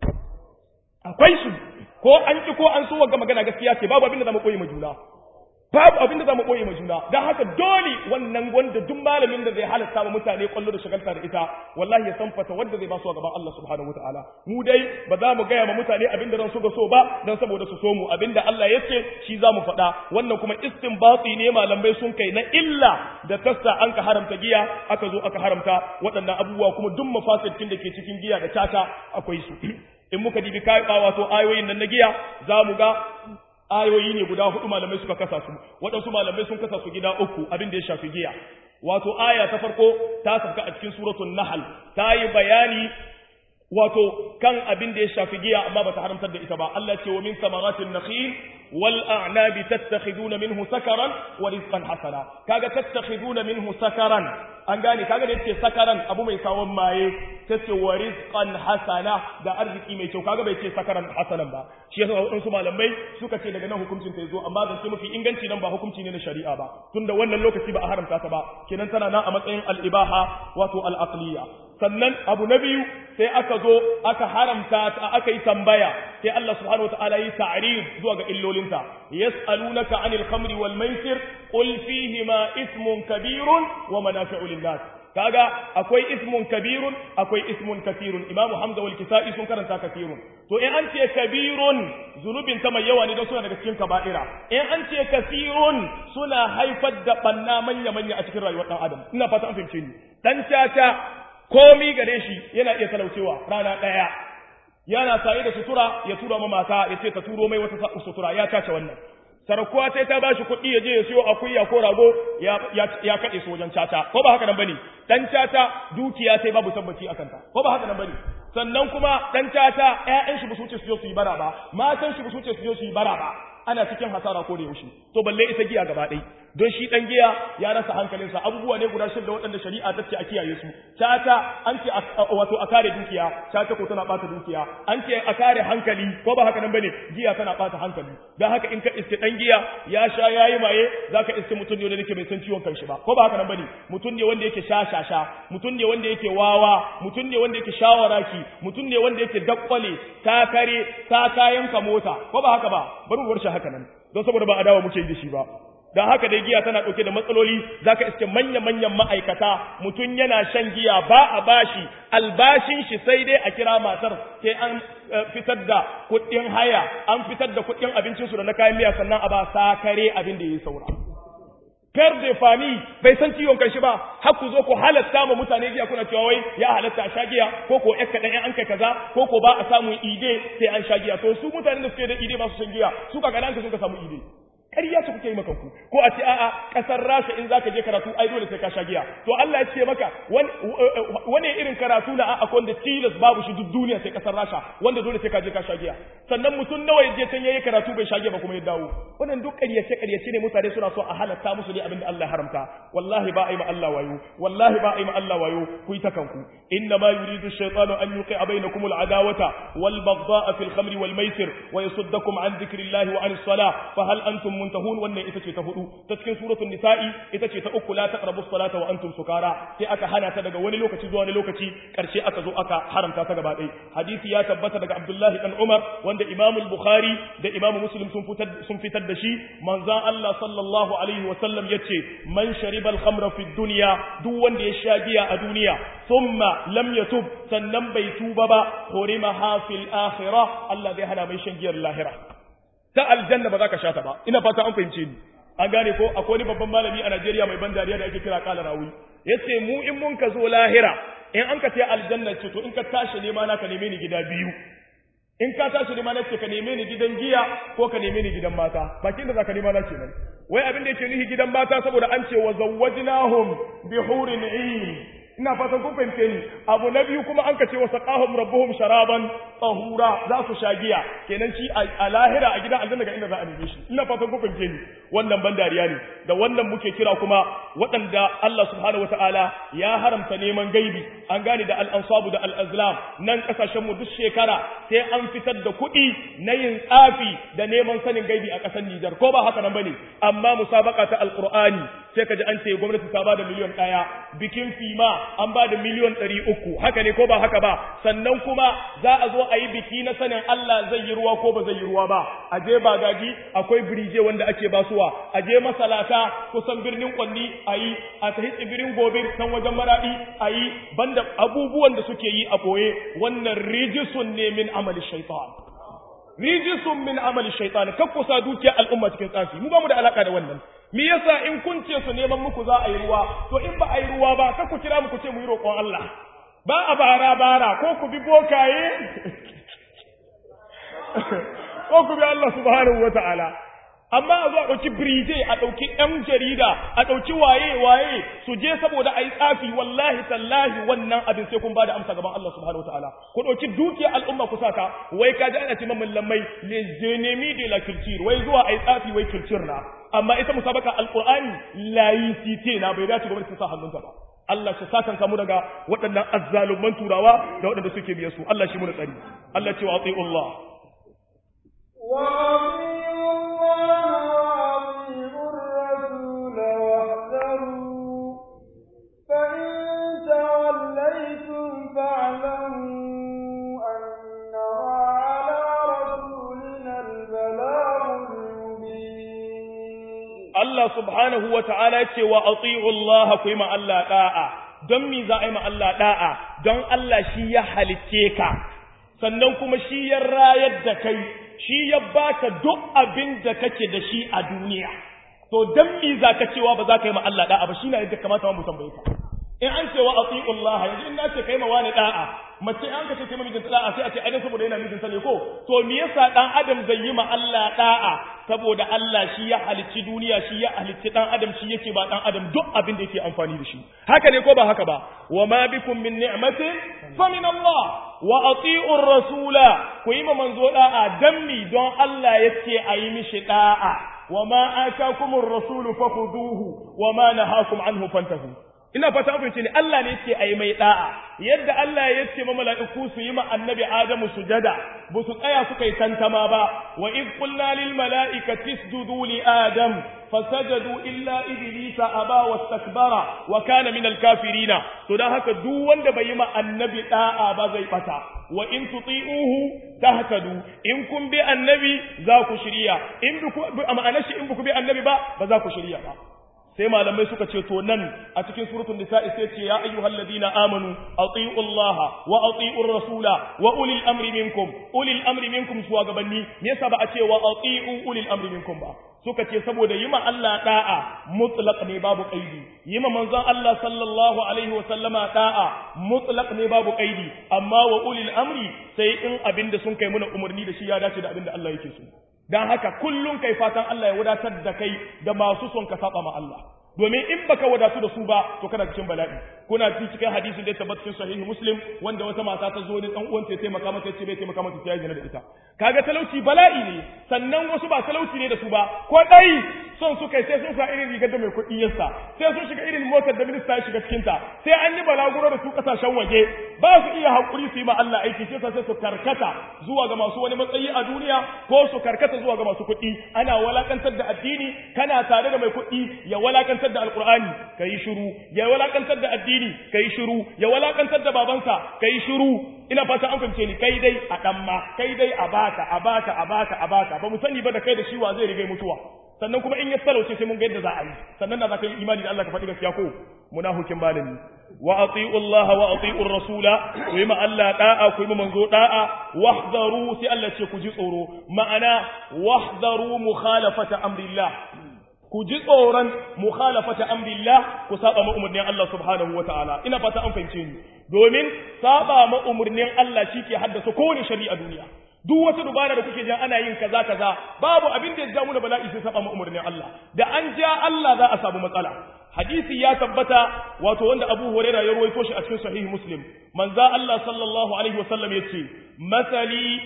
akwai su ko an ki ko an so ga magana gaskiya ce babu abin da zamu koyi ma juna babu abin da zamu koyi ma juna dan haka dole wannan wanda duk malamin da zai halatta wa mutane kwallo da shagalta da ita wallahi ya san fata wanda zai ba su a gaban Allah subhanahu wataala mu dai ba za mu gaya ma mutane abin da ran su ga so ba dan saboda su so mu abin da Allah ya ce shi za mu faɗa wannan kuma istinbati ne malamai sun kai na illa da tassa an ka haramta giya aka zo aka haramta waɗannan abubuwa kuma duk mafasidin da ke cikin giya da tata akwai su in muka dibi kai wato ayoyin nan na giya za mu ga ayoyi ne guda hudu malamai suka kasa su waɗansu malamai sun kasa su gida uku abin da ya shafi giya wato aya ta farko ta sauka a cikin suratul nahl ta yi bayani wato kan abin da ya shafi giya amma bata haramtar da ita ba Allah ce wa min samaratin nakhil wal a'nabi tattakhiduna minhu sakaran wa rizqan hasana kaga tattakhiduna minhu sakaran an gane kaga da yace sakaran abu mai sawon maye tace wa rizqan hasana da arziki mai kyau kaga bai ce sakaran hasanan ba shi yasa wadansu malamai suka ce daga nan hukuncin ta yazo amma zance mafi inganci nan ba hukunci ne na shari'a ba tunda wannan lokaci ba a haramta ta ba kenan tana nan a matsayin al-ibaha wato al-aqliya sannan abu na biyu sai aka zo aka haramta ta aka yi tambaya sai Allah subhanahu wataala yi ta'rif zuwa ga illolinta yas'alunaka 'anil khamri wal maisir qul fihima ismun kabirun wa manafi'u lin-nas kaga akwai ismun kabirun akwai ismun kathirun imamu hamza wal kisa'i sun karanta kathirun to in an ce kabirun zunubin ta mai yawa ne don suna daga cikin kaba'ira in an ce kathirun suna haifar da banna manya manya a cikin rayuwar dan adam ina fata an fahimce ni dan caca komi gare shi yana iya talaucewa rana ɗaya yana saye da sutura ya tura ma mata ya ce ta turo mai wata sutura ya cace wannan sarakuwa sai ta bashi kuɗi ya je ya siyo akuya ko rago ya kaɗe su wajen caca ko ba haka nan bane dan caca dukiya sai babu tabbaci a kanta ko ba haka nan bane sannan kuma dan caca ƴaƴan shi ba su wuce su je su yi bara ba matan shi ba su wuce su je su yi bara ba ana cikin hasara ko da yaushe to balle ita giya gaba ɗaya don shi ɗan giya ya rasa hankalinsa abubuwa ne guda shida waɗanda shari'a ta ce a kiyaye su tata an ce wato a kare dukiya tata ko tana ɓata dukiya an ce a kare hankali ko ba haka nan bane giya tana ɓata hankali don haka in ka iske ɗan giya ya sha ya yi maye za ka iske mutum ne wanda yake bai san ciwon kanshi ba ko ba haka nan bane mutum ne wanda yake sha sha sha mutum ne wanda yake wawa mutum ne wanda yake shawaraki mutum ne wanda yake dakkwale takare ta kayan ka mota ko ba haka ba bari mu bar shi haka nan don saboda ba adawa muke yi da shi ba don haka dai giya tana ɗauke da matsaloli za ka iske manya-manyan ma'aikata mutum yana shan giya ba a bashi albashin shi sai dai a kira matar sai an fitar da kuɗin haya an fitar da kuɗin abincinsu da na kayan miya sannan a ba sakare abin da ya yi saura fer de fami bai san ciwon kanshi ba har ku zo ku halatta ma mutane giya kuna cewa wai ya halatta a sha giya ko ko ƴan kaɗan an kai kaza ko ko ba a samun ide sai an sha giya to su mutanen da suke da ide ba su shan giya su ka kaɗan sun ka samu ide ƙarya ce kuke yi maka ku ko a ce a'a ƙasar Rasha in zaka je karatu ai dole sai ka sha giya to Allah ya ce maka wani irin karatu na a'a wanda tilas babu shi duk duniya sai ƙasar Rasha wanda dole sai ka je ka sha giya sannan mutum nawa ya je can yayi karatu bai sha giya ba kuma ya dawo wannan duk ƙaryace ƙaryace ne mutane suna so a halatta musu ne abinda Allah ya haramta wallahi ba a yi ma Allah wayo wallahi ba a yi ma Allah wayo ku yi ta kanku inna ma yuridu ash-shaytanu an yuqi'a bainakum al-adawata wal baghdha'a fil khamri wal maisir wa yasuddakum an dhikrillahi wa an as-salah fa hal antum muntahun wannan ita ce ta hudu ta cikin suratul nisa'i ita ce ta uku la taqrabu salata wa antum sukara sai aka hana ta daga wani lokaci zuwa wani lokaci karshe aka zo aka haramta ta gaba ɗaya hadisi ya tabbata daga Abdullahi dan Umar wanda Imam al-Bukhari da Imam Muslim sun fitar sun fitar da shi manzon Allah sallallahu alaihi wa sallam yace man shariba al-khamra fi dunya duk wanda ya sha giya a duniya thumma lam yatub sannan bai tuba ba hurimaha fil akhirah Allah zai hana mai shan giyar lahira ta aljanna ba za ka sha ta ba ina fata an fahimce ni an gane ko akwai wani babban malami a Najeriya mai ban dariya da ake kira kala rawi yace mu in mun ka zo lahira in an ka ce aljanna ce to in ka tashi nema na ka neme ni gida biyu in ka tashi nema na ce ka neme ni gidan giya ko ka neme ni gidan mata bakin da za ka nema na kenan wai abin da yake nihi gidan mata saboda an ce wa zawwajnahum bi hurin 'ain ina fatan kun fahimce ni abu na biyu kuma an ka ce wa saqahum rabbuhum sharaban tahura za su sha giya kenan shi a lahira a gidan aljanna ga inda za a neme shi ina fatan kun fahimce ni wannan ban dariya ne da wannan muke kira kuma waɗanda Allah subhanahu wataala ya haramta neman gaibi an gane da al-ansabu da al-azlam nan kasashen mu duk shekara sai an fitar da kuɗi na yin tsafi da neman sanin gaibi a ƙasar Nijar ko ba haka nan bane amma musabaka ta alqur'ani sai ka ji an ce gwamnati ta ba da miliyon ɗaya bikin fima an ba da miliyon ɗari uku haka ne ko ba haka ba sannan kuma za a zo a yi biki na sanin Allah zai yi ruwa ko ba zai yi ruwa ba a je bagaji akwai birije wanda ake basuwa a je masalata kusan birnin kwanni a yi a tahi tsibirin gobe nan wajen maraɗi a yi banda abubuwan da suke yi a ɓoye wannan rijisun ne min amali shaitan rijisun min amali shaitan kakkusa dukiyar al'umma cikin tsafi mu ba mu da alaka da wannan me yasa in kun ce su neman muku za a yi ruwa to in ba a yi ruwa ba kar ku kira muku ce mu yi roƙon Allah ba a bara bara ko ku bi bokaye ko ku bi Allah subhanahu wata'ala amma a zo a ɗauki birije a ɗauki ‘yan jarida a ɗauki waye-waye su je saboda a yi tsafi wallahi tallahi wannan abin sai kun ba da amsa gaban Allah subhanahu wataala ku ɗauki dukiyar al'umma ku saka wai ka ji ana ce mamman lammai les ennemis de la culture wai zuwa a yi tsafi wai culture na amma ita musabaka alqur'ani laicite na bai dace gwamnati ta sa hannunta ba Allah shi sakan kamu daga waɗannan azzalumman turawa da waɗanda suke biye su Allah shi mu tsari Allah ce wa ati'u Allah wa ati'u Allah wa ati'u ar-rasul wahdaru fa in tawallaytum fa'lamu anna ala rasulina al-balaghul mubin Allah subhanahu wa ta'ala ce wa ati'u Allah ku yi ma Allah da'a don mi za a yi ma Allah da'a don Allah shi ya halicce ka sannan kuma shi ya rayar da kai shi ya baka duk abin da kake da shi a duniya to don mi za ka cewa ba za ka yi ma Allah da'a ba shi na yadda kamata mu tambaye ka in an ce wa ati'u Allah yanzu in na ce kai ma wani da'a mace an ka ce kai mijinta da'a sai a ce ai saboda yana mijinta ne ko to me yasa dan adam zai yi ma Allah da'a saboda Allah shi ya halicci duniya shi ya halicci dan adam shi yake ba dan adam duk abin da yake amfani da shi haka ne ko ba haka ba wa ma bikum min ni'matin fa min Allah wa ati'u rasula ku yi ma manzo da'a dan mi don Allah yace ayi mishi da'a wa ma atakumur rasulu fakhuduhu wa ma nahakum anhu fantahu ina fata an fahimce ne Allah ne yake ayi mai da'a yadda Allah ya ce ma mala'iku su yi ma annabi Adamu sujada ba su tsaya suka yi tantama ba wa id qulna lil mala'ikati isjudu li adam fasajadu illa iblisa aba wastakbara wa kana min al kafirina to dan haka duk wanda bai yi ma annabi da'a ba zai bata wa in tuti'uhu tahtadu in kun bi annabi za ku shirya in bi ma'anar shi in ku bi annabi ba ba za ku shirya ba sai malamai suka ce to nan a cikin suratul nisa'i sai ce ya ayyuhal ladina amanu atiiu allaha wa atiiur rasula wa ulil amri minkum ulil amri minkum shugabanni me yasa ba a ce wa atiiu ulil amri minkum ba suka ce saboda yi ma Allah da'a mutlaq ne babu qaidi yi ma manzon Allah sallallahu alaihi wa sallama da'a mutlaq ne babu qaidi amma wa ulil amri sai in abinda sun kai muna umarni da shi ya dace da abinda Allah yake so dan haka kullun kai fatan Allah ya wadatar da kai da masu son ka saba ma Allah domin in baka wadatu da su ba to kana cikin bala'i kuna ci cikin hadisin da ya tabbata cikin sahihi muslim wanda wata mata ta zo ne dan uwanta ya taimaka mata ce bai taimaka mata sai ya gina da ita kaga talauci bala'i ne sannan wasu ba talauci ne da su ba ko dai son su kai sai sun sa irin rigar da mai kuɗi yasa sai sun shiga irin motar da minista ya shiga cikin ta sai an yi balaguro da su kasashen waje ba su iya hakuri su yi ma Allah aiki sai sai su karkata zuwa ga masu wani matsayi a duniya ko su karkata zuwa ga masu kuɗi ana walakantar da addini kana tare da mai kuɗi ya walakantar da alkur'ani kai shiru ya walakantar da addini kai shiru ya walakantar da babansa kai shiru ina fata an fahimce ni kai dai a dan ma kai dai a baka a baka a baka a baka ba mu sani ba da kai da shi wa zai riga mutuwa sannan kuma in ya talauce sai mun ga yadda za a yi sannan na za ka yi imani da Allah ka faɗi gaskiya ko munafikin malami wa ati'u Allah wa ati'u rasula ku yi ma Allah da'a ku yi ma manzo da'a wahdaru sai Allah ce ku ji tsoro ma'ana wahdaru mukhalafata amrillah ku ji tsoron mukhalafata amrillah ku saba ma umurnin Allah subhanahu wataala ina fata an fahimce ni domin saba ma umurnin Allah shike haddasa kowane shari'a duniya duk wata dubara da kuke jan ana yin kaza kaza babu abin da ya ja mu da bala'i sai saba ma umurnin Allah da an ja Allah za a samu matsala hadisi ya tabbata wato wanda Abu Hurairah ya ruwaito shi a cikin sahih Muslim manzo Allah sallallahu alaihi wasallam yace masali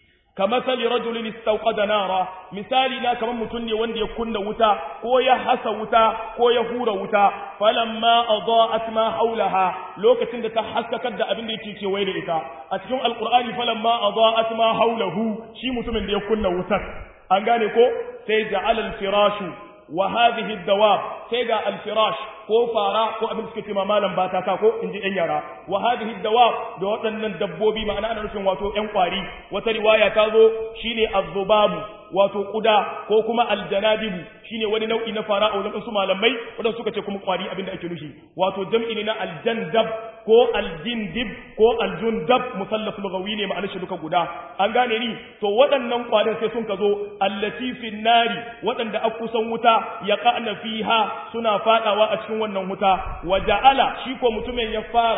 كمثل رجل استوقد نارا مثالي لا كمان متن وند يكون وتا كو يحس وتا كو يهور وتا فلما اضاءت ما حولها لوكتين da ta haskakar da abin da yake kewaye da ita a cikin alqur'ani falamma adaat ma haulahu shi mutumin da ya kunna wutar an gane ko sai ja'ala al-firashu wa hadhihi ad-dawab sai ga al-firash ko fara ko abin suke cewa malam ba ta ko in ji ɗan yara wa hadhihi dawab da waɗannan dabbobi ma'ana ana nufin wato ƴan kwari wata riwaya ta zo shine az-zubabu wato kuda ko kuma aljanabibu shine wani nau'i na fara a wajen su malamai wadanda suka ce kuma kwari abin da ake nufi wato jam'i ne na aljandab ko aljindib ko aljundab musallaf lugawi ne ma'anar shi duka guda an gane ni to waɗannan kwarin sai sun ka zo allati fin nari waɗanda a kusan wuta ya ƙa'na fiha suna fadawa a cikin wannan wuta wa ja'ala shi ko mutumin ya fara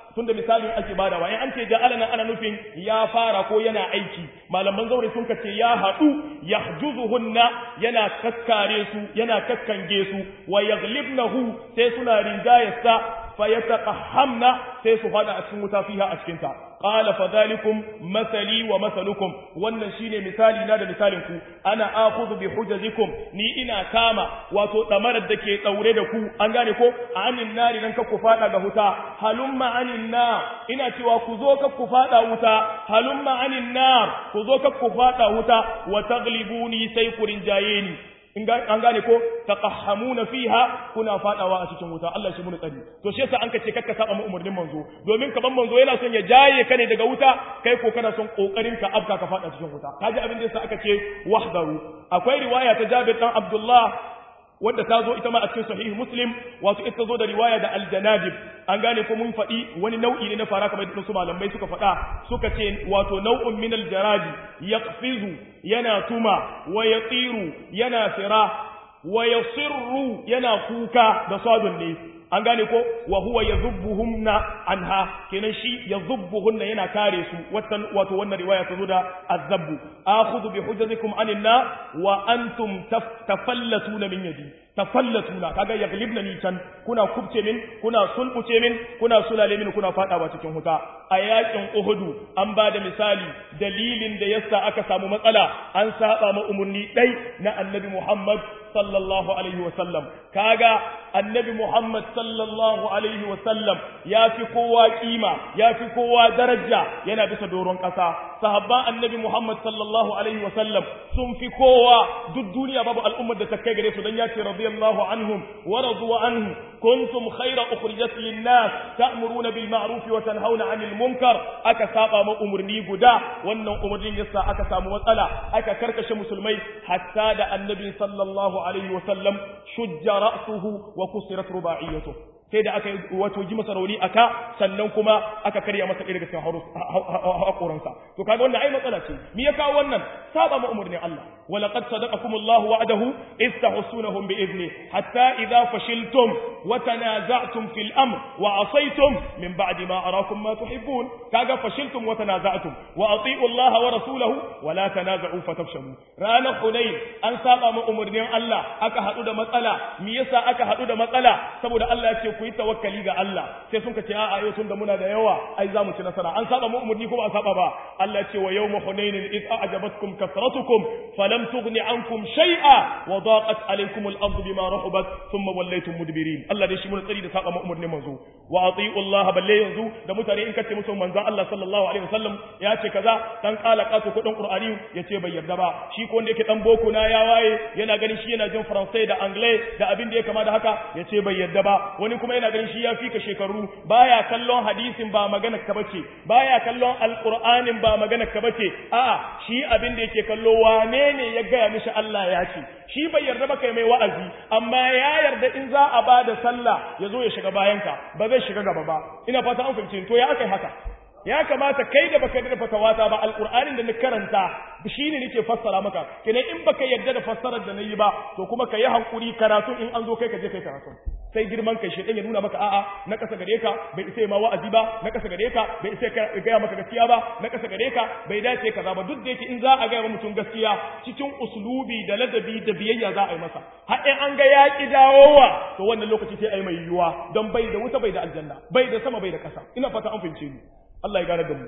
tunda misalin ake badawa in an ce ja'ala nan ana nufin ya fara ko yana aiki malaman zaure sun kace ya hadu yahjuzuhunna yana kakkare su yana kakkange su wa yaglibnahu sai suna rinjayarsa fayataqahamna sai su fada a cikin wuta fiha a cikin ta qala fadhalikum masali wa masalukum wannan shine misali na da misalin ku ana akhudhu bi hujazikum ni ina kama wato damarar da ke daure da ku an gane ko anin nari nan ka ku fada ga wuta halumma anin nar ina cewa ku zo ka ku fada wuta halumma anin nar ku zo ka ku fada wuta wa taglibuni sai ku rinjaye ni an gane ko taqahhamuna fiha kuna fadawa a cikin wuta Allah shi mun tsari to shi yasa an kace kakka saba mu umurnin manzo domin kaman manzo yana son ya jaye ka ne daga wuta kai ko kana son kokarin ka abka ka fada cikin wuta kaji abin da yasa aka ce wahdaru akwai riwaya ta Jabir dan Abdullah wadda ta zo ita ma a cikin sahih muslim wato ita zo da riwaya da aljanadib an gane ko mun faɗi wani nau'i ne na fara kamar yadda su malamai suka faɗa suka ce wato nau'un min aljaraji yaqfizu yana tuma wa yatiru yana fira wa yasirru yana kuka da sadun ne an gane ko wa huwa yadhubbuhunna anha kenan shi yadhubbuhunna yana kare su watan wato wannan riwaya ta zo da azabbu akhudhu bi hujjatikum aninna wa antum tafallatuna min yadi tafallatuna kaga yaglibna ni can kuna kubce min kuna sulbuce min kuna sulale min kuna fadawa cikin huta a yakin uhudu an ba da misali dalilin da yasa aka samu matsala an saba ma umurni dai na annabi Muhammad sallallahu alaihi wa sallam kaga annabi Muhammad sallallahu alaihi wa sallam ya fi kowa kima ya fi kowa daraja yana bisa doron kasa sahabban annabi Muhammad sallallahu alaihi wa sallam sun fi kowa duk duniya babu al'ummar da ta kai gare su dan ya ce radiyallahu anhum wa radu anhu kuntum khayra ukhrijat lin-nas ta'muruna bil ma'ruf wa tanhauna 'anil munkar aka saba ma umurni guda wannan umurnin yasa aka samu matsala aka karkashe musulmai hatta da annabi sallallahu alaihi wa sallam shujja ra'suhu wa kusirat rubaiyatuhu sai da aka wato ji masa rauni aka sannan kuma aka karya masa ɗaya daga cikin haƙoransa to kaga wannan ai matsala ce me ya kawo wannan saba ma umurnin Allah wa laqad sadaqakum Allahu wa'adahu iz tahsunahum bi idni hatta idza fashiltum wa tanaza'tum fil amr wa asaytum min ba'di ma arakum ma tuhibbun kaga fashiltum wa tanaza'tum wa ati'u Allah wa rasulahu wa la tanaza'u fatafshalu ranar hunain an saba ma umurnin Allah aka haɗu da matsala me yasa aka haɗu da matsala saboda Allah ya ce ku yi tawakkali ga Allah sai sun ka ce a'a yau tunda muna da yawa ai za mu ci nasara an saba mu umurni ko ba a saba ba Allah ce wa yawma hunainin id a'jabatkum kasratukum falam tughni ankum shay'a wa daqat alaykum al-ardu bima rahabat thumma wallaytum mudbirin Allah dai shi mun tsari da saba mu umurnin manzo wa ati'u Allah balle yanzu da mutane in kace musu manzon Allah sallallahu alaihi wasallam ya ce kaza dan kala kato kudin Qur'ani ya ce bai yarda ba shi ko wanda yake dan boko na ya waye yana ganin shi yana jin Faransai da Anglais da abin da ya kama da haka ya ce bai yarda ba wani kuma yana ganin shi ya fika shekaru baya kallon hadisin ba magana ka bace baya kallon alqur'anin ba magana ka bace a'a shi abin da yake kallo wane ne ya gaya mishi Allah ya ce shi bai yarda ba kai mai wa'azi amma ya yarda in za a bada sallah ya zo ya shiga bayanka ba zai shiga gaba ba ina fata an fahimci to ya akai haka ya kamata kai da baka da fatawata ba alqur'anin da na karanta shine nake fassara maka kenan in baka yarda da fassarar da nayi ba to kuma ka yi hankuri karatu in an zo kai ka je kai karatu sai girman kai shedan ya nuna maka a'a na kasa gare ka bai isa ma wa'azi ba na kasa gare ka bai isa ka ga maka gaskiya ba na kasa gare ka bai dace kaza ba duk da yake in za a ga mutum gaskiya cikin uslubi da ladabi da biyayya za a yi masa har in an ga ya ki dawowa to wannan lokaci sai ai mai yiwuwa don bai da wuta bai da aljanna bai da sama bai da kasa ina fata an fahimce ni Allah ya gane da mu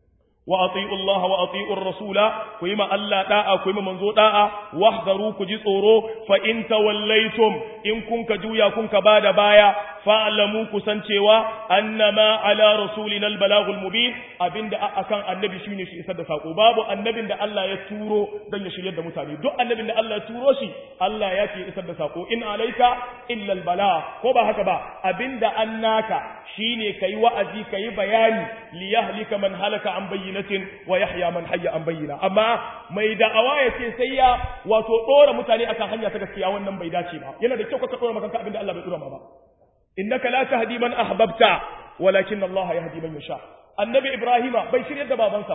wa ati'u Allah wa ati'u rasula ku yi ma Allah da'a ku yi ma manzo da'a wahdaru ku ji tsoro fa in tawallaitum in kun ka juya kun ka bada baya fa'lamu ku san cewa annama ala rasulina albalagul mubin abinda akan annabi shine shi isar da sako babu annabin da Allah ya turo dan ya shiryar da mutane duk annabin da Allah ya turo shi Allah ya ce isar da sako in alaika illa albala ko ba haka ba abinda annaka shine kai wa'azi kai bayani li yahlika man halaka an bayyinatin wa yahya man hayya an bayyina amma mai da'awa ya ce sai ya wato dora mutane akan hanya ta gaskiya wannan bai dace ba yana da kyau ka dora maka abinda Allah bai dora ma ba innaka la tahdi man ahbabta walakin Allah yahdi man yasha annabi ibrahima bai shiryar da babansa ba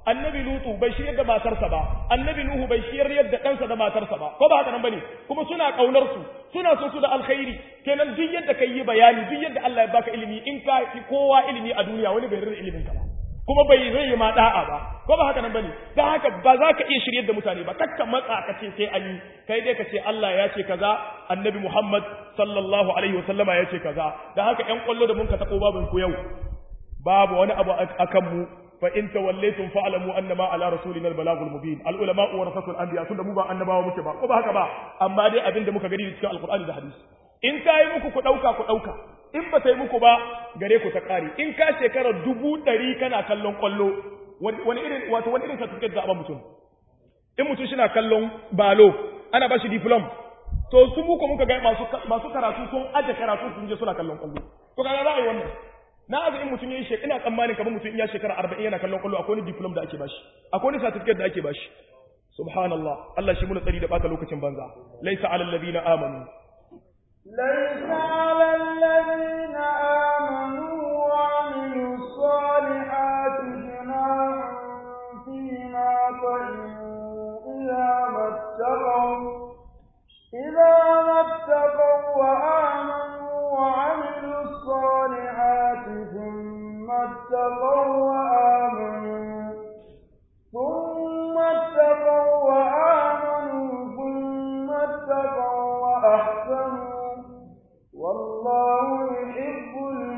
annabi lutu bai shiryar da matarsa ba annabi nuhu bai shiryar da ɗansa da matarsa ba ko ba haka nan bane kuma suna kaunar su suna son su da alkhairi kenan duk yadda kai yi bayani duk yadda Allah ya baka ilimi in ka fi kowa ilimi a duniya wani bai rarra ilimin ka ba kuma bai zai yi ma da'a ba ko ba haka nan bane dan haka ba za ka iya shiryar da mutane ba kakka matsa ka ce sai an yi kai dai ka ce Allah ya ce kaza annabi Muhammad sallallahu alaihi wasallama ya ce kaza dan haka ƴan kwallo da mun ka tabo babin ku yau babu wani abu akan mu fa in tawallaytum fa'lamu annama ala rasulina al-balagul mubin al-ulama warasatul anbiya tunda mu ba annabawa muke ba ko ba haka ba amma dai abinda muka gani cikin alqur'ani da hadisi in ta yi muku ku dauka ku dauka in ba ta yi muku ba gare ku ta kare in ka shekara dubu ɗari kana kallon kwallo wani irin wato wani irin certificate za a ba mutum in mutum shi na kallon balo ana ba shi diplom to su muku muka ga masu masu karatu sun aje karatu sun je suna kallon kwallo to kaga za a yi wannan na azu in mutum yayi shekara ina tsammanin kamar mutum in ya shekara 40 yana kallon kwallo akwai wani diplom da ake bashi akwai wani certificate da ake bashi subhanallah Allah shi muna tsari da bata lokacin banza laisa alal ladina amanu ليس على الذين آمنوا وعملوا الصالحات جناح فيما طعموا إذا ما اتقوا إذا ما اتقوا وآمنوا وعملوا الصالحات ثم اتقوا وآمنوا ثم اتقوا وآمنوا ثم اتقوا وأحسنوا والله يحب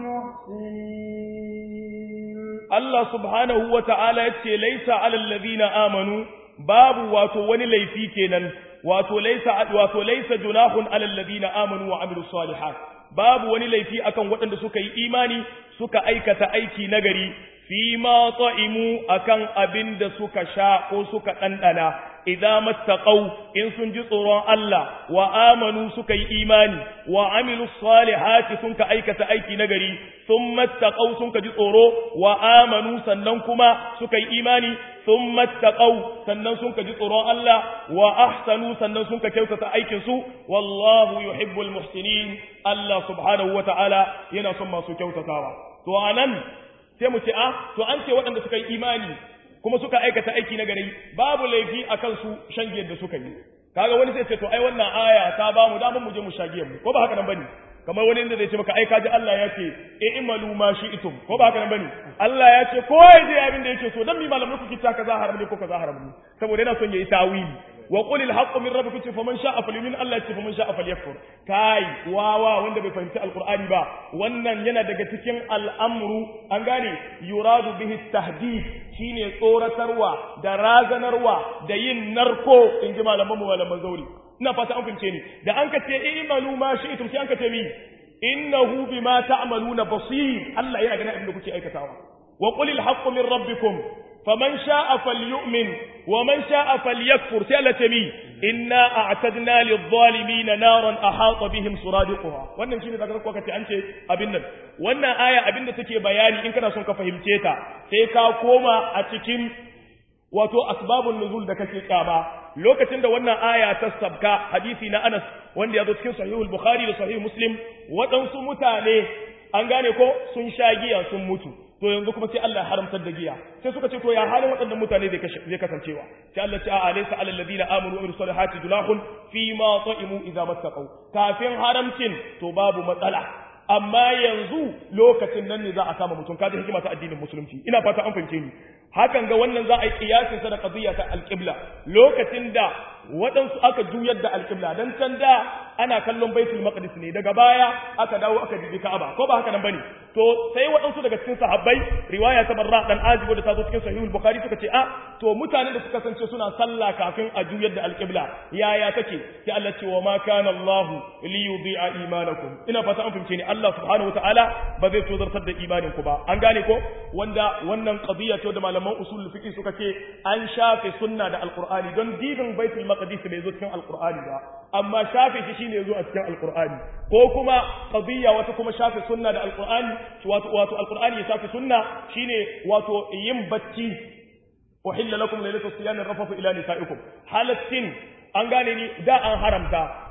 المحسنين Allah subhanahu wa ta'ala ya ce, Laisa alal ladina amanu, babu wato wani laifi kenan, wato laisa, wato laisa junahun alal ladina amanu wa amiru salihat. Babu wani laifi akan waɗanda suka yi imani suka aikata aiki nagari, fi ma ta'imu akan abin da suka sha ko suka ɗanɗana, idza mattaqau in sun ji tsoron Allah wa amanu suka yi imani wa amilu salihati sun ka aikata aiki nagari sun mattaqau sun ka ji tsoro wa amanu sannan kuma suka yi imani sun mattaqau sannan sun ka ji tsoron Allah wa ahsanu sannan sun ka kyautata aikin su wallahu yuhibbul muhsinin Allah subhanahu wa ta'ala yana son masu kyautatawa to anan sai mu ce a to an ce waɗanda suka yi imani kuma suka aikata aiki na gari babu laifi a kansu shan giyar da suka yi kaga wani sai ce to ai wannan aya ta ba mu damar mu je mu sha giyar mu ko ba haka nan bane kamar wani inda zai ce maka ai kaji Allah ya ce e imalu ma shi'tum ko ba haka nan bane Allah ya ce ko ya je abin da yake so dan mi malamin ku kita kaza haram ne ko kaza haram ne saboda yana son yayi tawili wa qul al haqqu min rabbikum fa man sha'a falyu'min Allah ya ce fa man sha'a falyakfur kai wawa wanda bai fahimci alqur'ani ba wannan yana daga cikin al'amru an gane yuradu bihi tahdid shine tsoratarwa da razanarwa da yin narko in ji malaman mu malaman zauri ina fata an fahimce ni da an ka ce i'malu ma shi'tum sai an ka ce mi innahu bima ta'maluna basir Allah yana ganin abin da kuke aikatawa wa qul al haqqu min rabbikum faman sha'a falyu'min wa man sha'a falyakfur sai Allah ce mi inna a'tadna lidh-dhalimin naran ahata bihim suradiquha wannan shine daga kuka ce an ce abin nan wannan aya abin da take bayani in kana son ka fahimce ta sai ka koma a cikin wato asbabun nuzul da kake kyama lokacin da wannan aya ta sabka hadisi na Anas wanda ya zo cikin sahihul Bukhari da sahih Muslim waɗansu mutane an gane ko sun sha giya sun mutu to yanzu kuma sai Allah ya haramtar da giya sai suka ce to ya halin waɗannan mutane zai kasancewa sai Allah ce a alaysa alal ladina amanu wa amilus salihati junahun fi ma ta'imu idza mattaqu kafin haramcin to babu matsala amma yanzu lokacin nan ne za a kama mutum kaji hikima ta addinin musulunci ina fata an fahimce ni hakan ga wannan za a yi kiyasin sa da qadiyya ta alqibla lokacin da waɗansu aka juyar da alqibla dan can da ana kallon baitul maqdis ne daga baya aka dawo aka bibi ka'aba ko ba haka nan bane to sai waɗansu daga cikin sahabbai riwaya ta barra dan azibu da ta zo cikin sahihul bukhari suka ce a to mutanen da suka sance suna sallah kafin a juyar da alqibla yaya take sai Allah ce wa ma kana Allah li yudhi'a imanakum ina fata an fahimce ni Allah subhanahu wataala ba zai tozartar da imanin ku ba an gane ko wanda wannan qadiyya ce da malaman usul fiqh suka ce an shafe sunna da alqur'ani don dibin baitul maqdis bai zo cikin alqur'ani ba amma shafe shi shine zo a cikin alqur'ani ko kuma qadiyya wata kuma shafe sunna da alqur'ani wato wato alqur'ani ya shafe sunna shine wato yin bacci uhilla lakum laylatu siyami rafafu ila nisaikum halatin an gane ni da an haramta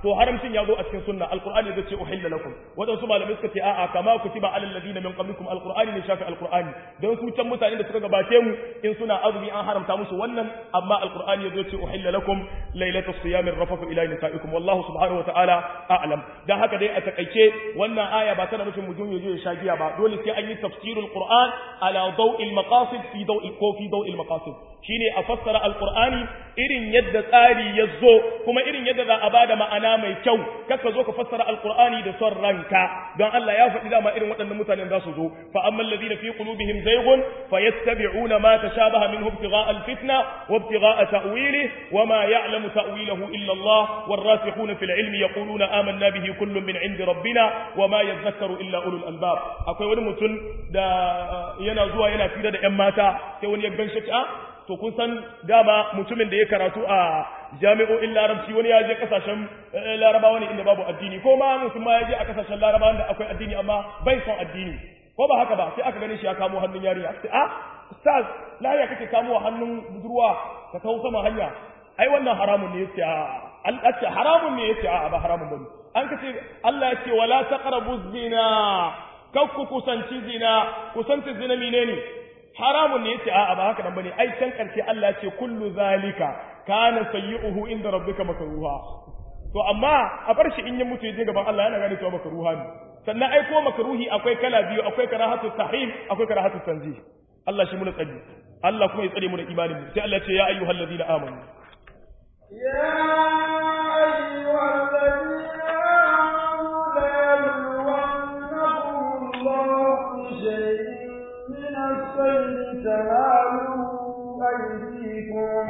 to haramcin ya zo a cikin sunna alqur'ani zai ce uhilla lakum wadansu malamai suka ce a'a kama kutiba alal ladina min qablikum alqur'ani ne shafi alqur'ani don su can mutanen da suka gabace mu in suna azumi an haramta musu wannan amma alqur'ani ya zo ce uhilla lakum lailatus siyam rafathu ila nisaikum wallahu subhanahu wataala a'lam dan haka dai a takaice wannan aya ba tana nufin mutum ya je ya sha giya ba dole sai an yi tafsirul qur'an ala daw'il maqasid fi daw'il ko fi daw'il maqasid shine a fassara alqur'ani irin yadda tsari ya zo kuma irin yadda za a bada ma'ana mai kyau kaka zo ka fassara alqur'ani da son ranka don Allah ya faɗi dama irin waɗannan mutanen za su zo fa ammal ladina fi qulubihim zaygun fayattabi'una ma tashabaha minhu ibtigha'a alfitna wa ibtigha'a ta'wilihi wa ma ya'lamu ta'wilahu illa Allah والراسخون في العلم يقولون آمنا به كل من عند ربنا وما يذكر إلا أولو الألباب akwai wani mutum da yana zuwa yana fira da ƴan mata sai wani ya ganshi a to kun san dama mutumin da ya karatu a jami'o'in larabci wani ya je kasashen larabawa ne inda babu addini ko ma mutum ma ya je a kasashen larabawa da akwai addini amma bai son addini ko ba haka ba sai aka gani shi ya kamo hannun yarinya sai a ustaz lahiya kake kamo hannun budurwa ka kawo sama hanya ai wannan haramun ne yace a Allah ce haramun ne yace a ba haramun bane an kace Allah ya ce wala taqrabu zina kakku kusanci zina kusanci zina menene haramun ne yace a'a ba haka nan bane ai can karshe Allah ya ce kullu zalika kana sayyi'uhu inda rabbika makruha to amma a bar shi in ya mutu je gaban Allah yana gane cewa makruha ne sannan ai ko makruhi akwai kala biyu akwai karahatu tahrim akwai karahatu tanzih Allah shi mu tsari Allah kuma ya tsare mu da imanin mu sai Allah ya ce ya ayyuhallazina amanu يا أيها الذين آمنوا ليبلونكم الله بشيء من الصيد تنالوا أيديكم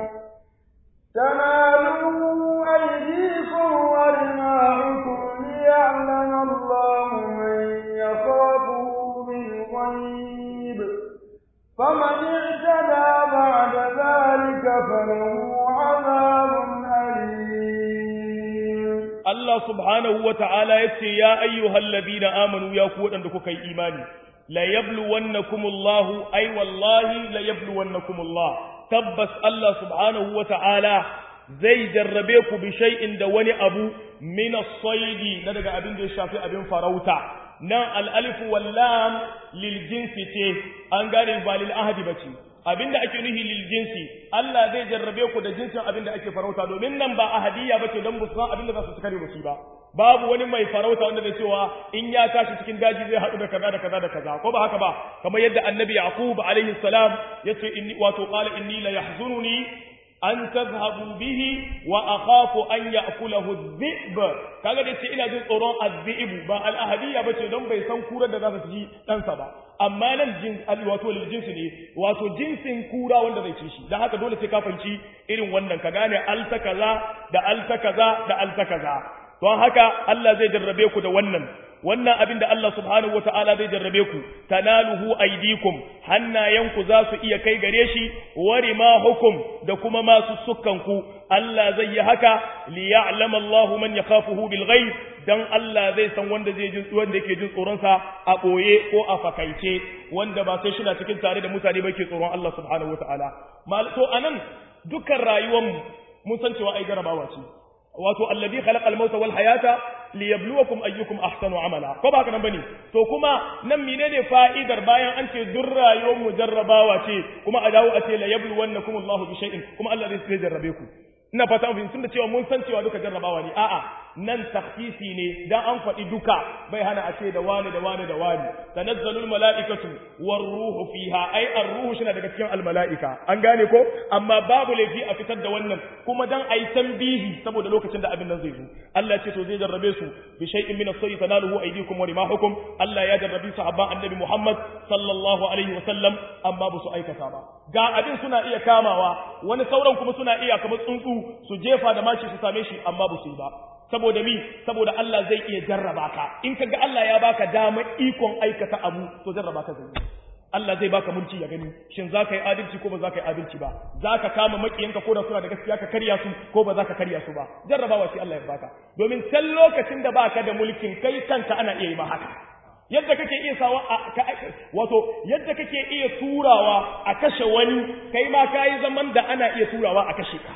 تنالوا أيديكم ورماحكم ليعلم الله من يخافه بالغيب فمن اعتدى بعد ذلك فله عذاب أليم Allah subhanahu wa ta'ala ya ce, Ya ayyuhal ladina amanu ya ku waɗanda kuka yi imani, la yablu wannakumullahu, ai wallahi la yablu wannakumullah, tabbas Allah subhanahu wa ta'ala zai jarrabe ku bi shay'in da wani abu min as-saidi na daga abin da ya shafi abin farauta. Nan al'alifu wallam lil jinsi ce, an gane ba lil ahadi ba ce. abinda ake nuhi lil jinsi Allah zai jarrabe ku da jinsin abinda ake farauta domin nan ba ahadiyya bace dan bu san abinda za su kare musu ba babu wani mai farauta wanda zai cewa in ya tashi cikin daji zai haɗu da kaza da kaza da kaza ko ba haka ba kamar yadda annabi yaqub alaihi salam yace inni wato qala inni la yahzununi an tazhabu bihi wa akhafu an ya'kulahu adh-dhi'b kaga da ce ina jin tsoron adh-dhi'b ba al-ahadiyya bace don bai san kurar da za ta ci ɗansa ba amma nan jin wato lil jinsi ne wato jinsin kura wanda zai ci shi dan haka dole sai ka fanci irin wannan ka gane alta kaza da alta kaza da alta kaza don haka Allah zai jarrabe ku da wannan wannan abin da Allah subhanahu wataala zai jarrabe ku tanaluhu aydikum hannayenku za su iya kai gare shi wari ma hukum da kuma masu sukkanku Allah zai yi haka li ya'lama Allahu man yakhafuhu bil ghaib dan Allah zai san wanda zai jin wanda yake jin tsoron sa a boye ko a fakaice wanda ba sai shina cikin tare da mutane ba ke tsoron Allah subhanahu wataala mal to anan dukkan rayuwar mu mun san cewa ai garabawa ce wato alladhi khalaqa al-mauta wal hayata liyabluwakum ayyukum ahsanu amala ko ba haka nan bane to kuma nan menene fa'idar bayan an ce duk rayuwar mu jarrabawa ce kuma a dawo a ce la yabluwannakum Allahu bi shay'in kuma Allah zai jarrabe ku ina fata mun tunda cewa mun san cewa duka jarrabawa ne a'a nan takhsisi ne dan an faɗi duka bai hana a ce da wani da wani da wani tanazzalul mala'ikatu war ruhu fiha ai ar-ruhu shi daga cikin al-mala'ika an gane ko amma babu laifi a fitar da wannan kuma dan ai tambihi saboda lokacin da abin nan zai zo Allah ce to zai jarrabe su bi shay'in min as-sayyi tanaluhu aydikum wa rimahukum Allah ya jarrabi sahabban annabi Muhammad sallallahu alaihi wa sallam amma ba su aikata ba ga abin suna iya kamawa wani sauran kuma suna iya kamar tsuntsu su jefa da mashi su same shi amma ba su yi ba saboda mi saboda Allah zai iya jarraba ka in kaga Allah ya baka dama ikon aikata abu to jarraba ka zai Allah zai baka mulki ya gani shin za ka yi adalci ko ba za ka yi adalci ba za ka kama makiyanka ko da suna da gaskiya ka karya su ko ba za ka karya su ba jarrabawa shi Allah ya baka domin can lokacin da baka da mulkin kai kanka ana iya yi ma haka yadda kake iya sawa a wato yadda kake iya turawa a kashe wani kai ma kayi zaman da ana iya turawa a kashe ka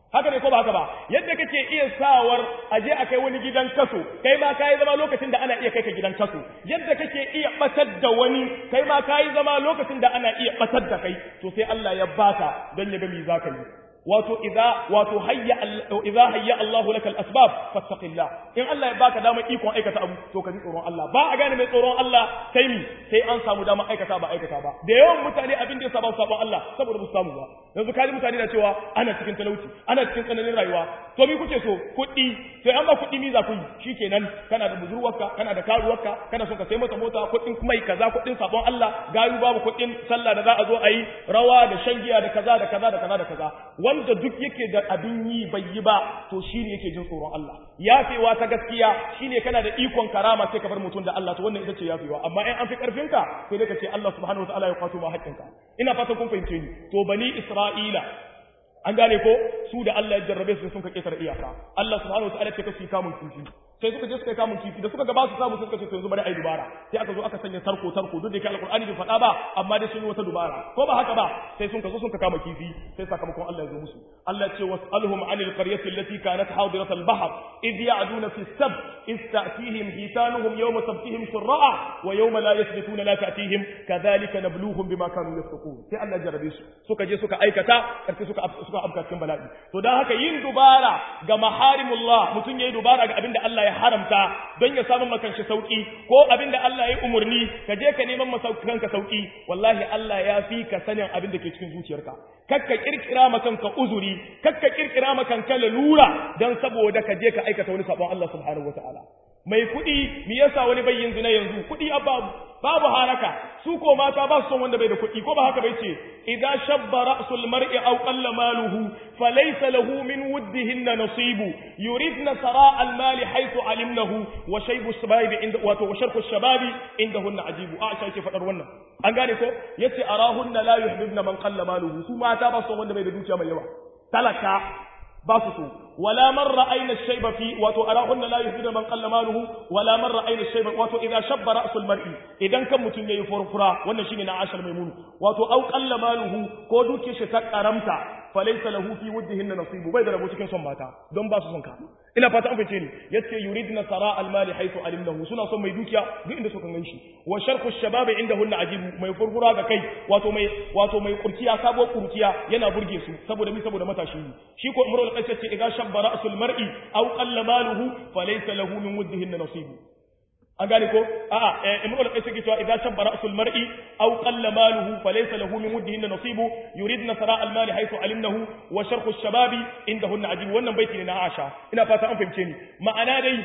haka ne ko ba haka ba yadda kake iya sawar aje a kai wani gidan kaso kai ma kai zama lokacin da ana iya kai ka gidan kaso yadda kake iya batar da wani kai ma kai zama lokacin da ana iya batar da kai to sai Allah ya baka dan ya ga me zaka yi wato idza wato hayya idza hayya Allah lakal asbab fattaqillah in Allah ya baka damar ikon aikata abu to ka ji tsoron Allah ba a gane mai tsoron Allah sai mi sai an samu damar aikata ba aikata ba da yawan mutane abin da ya saba sabon Allah saboda ba su samu ba yanzu kaji mutane na cewa ana cikin talauci ana cikin tsananin rayuwa to mi kuke so kuɗi sai an ba kuɗi mi za ku yi shikenan kana da budurwarka kana da karuwarka kana son ka sai mata mota kuɗin mai kaza kuɗin sabon Allah gayu babu kuɗin sallah da za a zo a yi rawa da shan giya da kaza da kaza da kaza da kaza wanda duk yake da abin yi bai yi ba to shi ne yake jin tsoron Allah yafewa ta gaskiya shine kana da ikon karama sai ka bar mutum da Allah to wannan ita ce yafewa amma in an fi karfinka sai dai ka ce Allah subhanahu wataala ya kwato ma haƙƙinka ina fatan kun fahimce ni to bani Isra'ila an gane ko su da Allah ya jarrabe su sun ka ketare iyaka Allah subhanahu wataala ya ce ka kamun kifi sai suka je suka kamun kifi da suka ga ba su samu suka ce to yanzu bari ai dubara sai aka zo aka sanya tarko tarko duk da ke alqur'ani bai faɗa ba amma dai sun yi wata dubara ko ba haka ba sai sun ka zo sun ka kama kifi sai sakamakon Allah ya zo musu Allah ya ce was'alhum 'anil qaryati allati kanat hadirat al-bahr idh ya'duna fi as-sab إذ تأتيهم حيتانهم يوم سبتهم شراء ويوم لا يثبتون لا تأتيهم كذلك نبلوهم بما كانوا يفسقون sai Allah jarabe su suka je suka aikata karfi suka suka afka cikin bala'i to dan haka yin dubara ga maharimullah mutum yayi dubara ga abinda Allah ya haramta don ya samu makan shi sauki ko abinda Allah ya umurni ka je ka neman masaukan ka sauki wallahi Allah ya fi ka sanin abin da ke cikin zuciyarka kakka kirkira makan ka uzuri kakka kirkira makan ka lalura dan saboda ka je ka aikata wani sabon Allah subhanahu wataala mai kuɗi me yasa wani bai yin zina yanzu kuɗi a babu babu haraka su ko mata ba su son wanda bai da kuɗi ko ba haka bai ce idza shabba ra'sul mar'i aw qalla maluhu falaysa lahu min wuddihinna nasibu yuridna sara al mali haythu alimnahu wa shaybu shababi inda wato wa sharku shababi indahunna ajibu a sai ke fadar wannan an gane ko yace arahunna la yuhibbuna man qalla maluhu su mata ba su son wanda bai da dukiya mai yawa talaka ba su so wala man ra'ayna shayba fi wato arahunna la yuhibbu man qalla maluhu wala man ra'ayna shayba wato idza shabba ra'sul mar'i idan kan mutun yayi furfura wannan shine na ashar maimunu wato au qalla maluhu ko duke shi ta karamta falaysa lahu fi wuddihinna nasibu bai da rabo cikin son mata don ba su son ka ina fata an fice ni yace yuridna sara al mali haythu alimnahu suna son mai dukiya duk inda suka ganshi wa sharhu shabab indahunna ajibu mai furfura ga kai wato mai wato mai kurkiya sabo kurkiya yana burge su saboda mi saboda matashi ne shi ko imrul qais ce idza shabba ra'sul mar'i aw qalla maluhu falaysa lahu min wuddihinna nasibu an gane ko a'a imrul qais yake cewa idza shabba ra'sul mar'i aw qalla maluhu falaysa lahu min wuddihinna nasibu yuridna sara al mali haythu alimnahu wa sharhu shababi indahunna ajibu wannan baiti ne na Aisha ina fata an fahimce ni ma'ana dai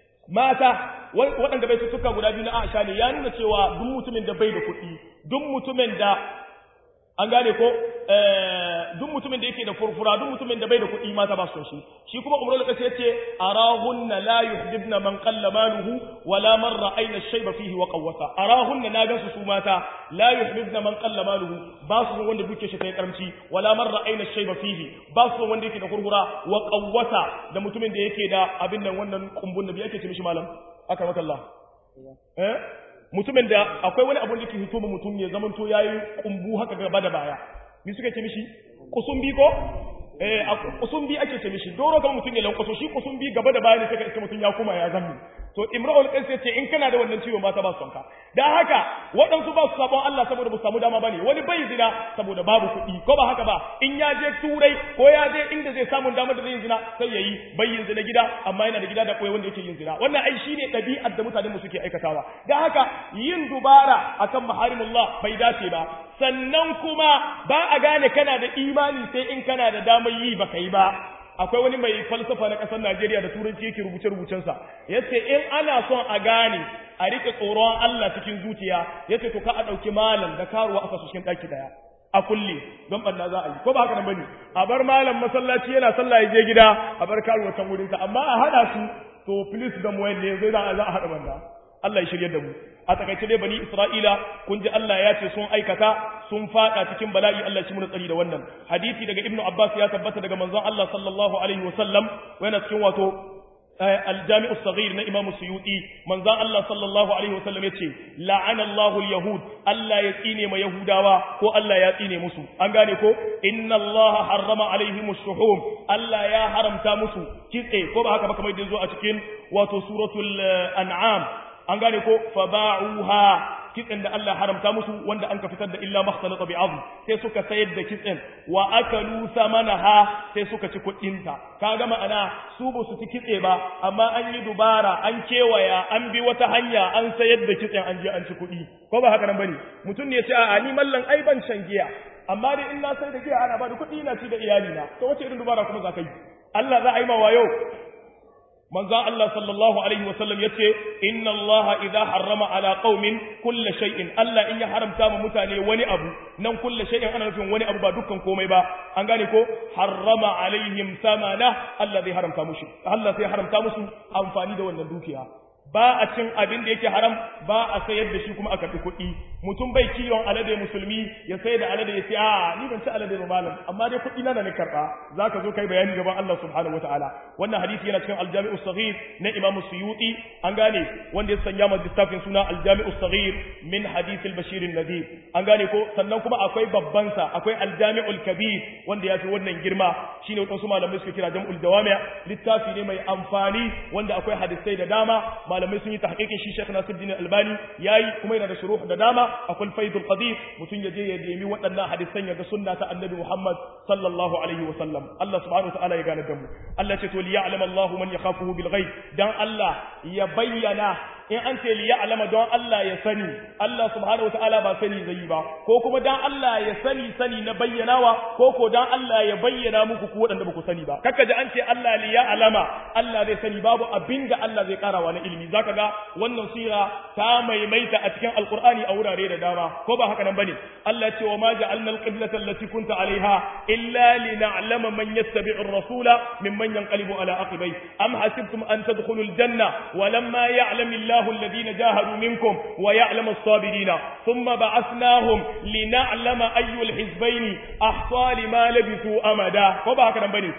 mata waɗanda bai tuka guda biyu na Aisha ne ya nuna cewa duk mutumin da bai da kuɗi duk mutumin da an gane ko duk mutumin da yake da furfura duk mutumin da bai da kuɗi mata ba su shi shi kuma umrul qasi yace arahunna la yuhdibna man qalla maluhu wala man ra'ayna shayba fihi wa qawwata arahunna na gansu su mata la yuhdibna man qalla maluhu ba su wanda duke shi kai karamci wala man ra'ayna shayba fihi ba su wanda yake da furfura wa qawwata da mutumin da yake da abin nan wannan kumbun da yake ce mishi malam akramakallah eh mutumin da akwai wani abun da ke hito mutum ya zaman to yayi kumbu haka gaba da baya ni suka ce mishi kusumbi ko eh kusumbi ake ce mishi doro kan mutum ya lankwaso shi kusumbi gaba da baya ne sai ka mutum ya kuma ya zammi to imra'ul qais ce in kana da wannan ciwon ba ta ba sonka dan haka waɗansu ba su sabon Allah saboda ba su samu dama bane wani bai zina saboda babu kuɗi ko ba haka ba in ya je turai ko ya je inda zai samu damar da zai yin zina sai yayi bai yin zina gida amma yana da gida da koyi wanda yake yin zina wannan ai shine ɗabi'ar da mutanen mu suke aikatawa dan haka yin dubara akan maharimullah bai dace ba sannan kuma ba a gane kana da imani sai in kana da damar yi baka yi ba akwai wani mai falsafa na ƙasar Najeriya da turanci yake rubuce-rubucensa yace in ana son a gane a rike tsoron Allah cikin zuciya yace to ka a ɗauki malam da karuwa aka su cikin ɗaki ɗaya a kulle don ɓanna za a yi ko ba haka nan bane a bar malam masallaci yana sallah ya je gida a bar karuwa can wurinta amma a haɗa su to please da mu ne zai za a haɗa banda Allah ya shirye da mu a takaice dai bani Isra'ila kun ji Allah ya ce sun aikata sun fada cikin bala'i Allah shi mun tsari da wannan hadisi daga Ibn Abbas ya tabbata daga manzon Allah sallallahu alaihi wasallam yana cikin wato الجامع الصغير na Imam Suyuti manzon Allah sallallahu alaihi wasallam yace la'ana Allahu al-yahud Allah ya tsine ma yahudawa ko Allah ya tsine musu an gane ko inna Allah harrama alaihim ash-shuhum Allah ya haramta musu kitse ko ba haka ba kamar yadda zo a cikin wato suratul an'am an gane ko faba'uha kitsen da Allah haramta musu wanda an ka fitar da illa makhtalata bi azm sai suka sayar da kitsen wa akalu samanaha sai suka ci kuɗin ta kaga ma'ana su ba su ci kitse ba amma an yi dubara an kewaya an bi wata hanya an sayar da kitsen an je an ci kuɗi ko ba haka nan bane mutum ne ya ce a ni mallan ai ban shan giya amma dai in na sai da giya ana ba da kuɗi ina ci da iyali na to wace irin dubara kuma za ka yi Allah za a yi ma wayo manzo Allah sallallahu alaihi wasallam yace inna Allah idza harrama ala qaumin kulli shay'in Allah in ya haramta mu mutane wani abu nan kulli shay'in ana nufin wani abu ba dukkan komai ba an gane ko harrama alaihim samana Allah zai haramta musu Allah sai haramta musu amfani da wannan dukiya ba a cin abin da yake haram ba a sayar da shi kuma a karɓi kuɗi mutum bai kiwon alade musulmi ya sayar da alade ya ce a ni ban ci alade ba malam amma dai kuɗi na da ni karɓa za ka zo kai bayani gaban Allah subhanahu wataala wannan hadisi yana cikin aljami'u saghir na imam suyuti an gane wanda ya sanya ma littafin suna aljami'u saghir min hadith al-bashir an-nadir an gane ko sannan kuma akwai babban sa akwai aljami'ul kabir wanda ya fi wannan girma shine wadansu malamai suka kira jam'ul jawami' littafi ne mai amfani wanda akwai hadisai da dama malamai sun yi tahqiqin shi Sheikh Nasiruddin Albani yayi kuma yana da shuruh da dama akwai Faidul Qadir mutun yaje ya nemi waɗannan hadisan ya ga sunna ta Annabi Muhammad sallallahu alaihi wa sallam Allah subhanahu wa ta'ala ya gane da mu Allah ce to li ya'lam Allahu man yakhafuhu bil ghaib dan Allah ya bayyana in an ce li ya'lama don Allah ya sani Allah subhanahu wa ta'ala ba sani zai ba ko kuma dan Allah ya sani sani na bayyanawa ko ko dan Allah ya bayyana muku ku waɗanda ba ku sani ba kaka ji an ce Allah li ya'lama Allah zai sani babu abinda Allah zai karawa na ilimi zaka ga wannan sura ta maimaita a cikin alqur'ani a wurare da dama ko ba haka nan bane Allah ya ce wa ma ja'alna alqiblata allati kunta alaiha illa lina'lama man yattabi'u ar-rasula mimman yanqalibu ala aqibai am hasibtum an tadkhulul janna wa lamma ya'lam الله الذين جاهدوا منكم ويعلم الصابرين ثم بعثناهم لنعلم أي الحزبين أحصى لما لبثوا أمدا وبا هكذا بني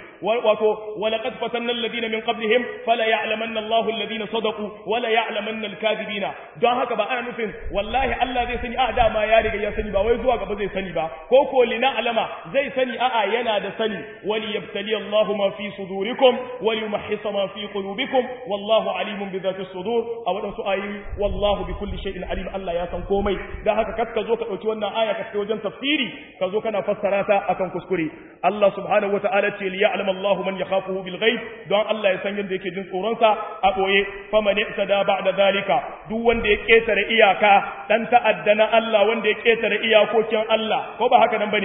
ولقد فتنا الذين من قبلهم فلا يعلمن الله الذين صدقوا ولا يعلمن الكاذبين don haka ba ana nufin wallahi Allah zai sani a dama ya riga ya sani ba wai zuwa gaba zai sani ba ko ko lina alama zai sani a'a yana da sani wali yabtali Allah ma fi sudurikum wali yumahhisa ma fi qulubikum wallahu alimun bi dhati sudur a waɗansu ayoyi wallahu bi kulli shay'in alim Allah ya san komai dan haka kas ka zo ka dauki wannan aya ka kai wajen tafsiri ka zo kana fassara ta akan kuskure Allah subhanahu wataala ce li ya'lam Allah man yakhafuhu bil ghaib don Allah ya san yadda yake jin tsoron sa a boye faman i'tada ba'da zalika duk wanda ya ketare iyaka dan ta'adda na Allah wanda ya ketare iyakokin Allah ko ba haka nan bane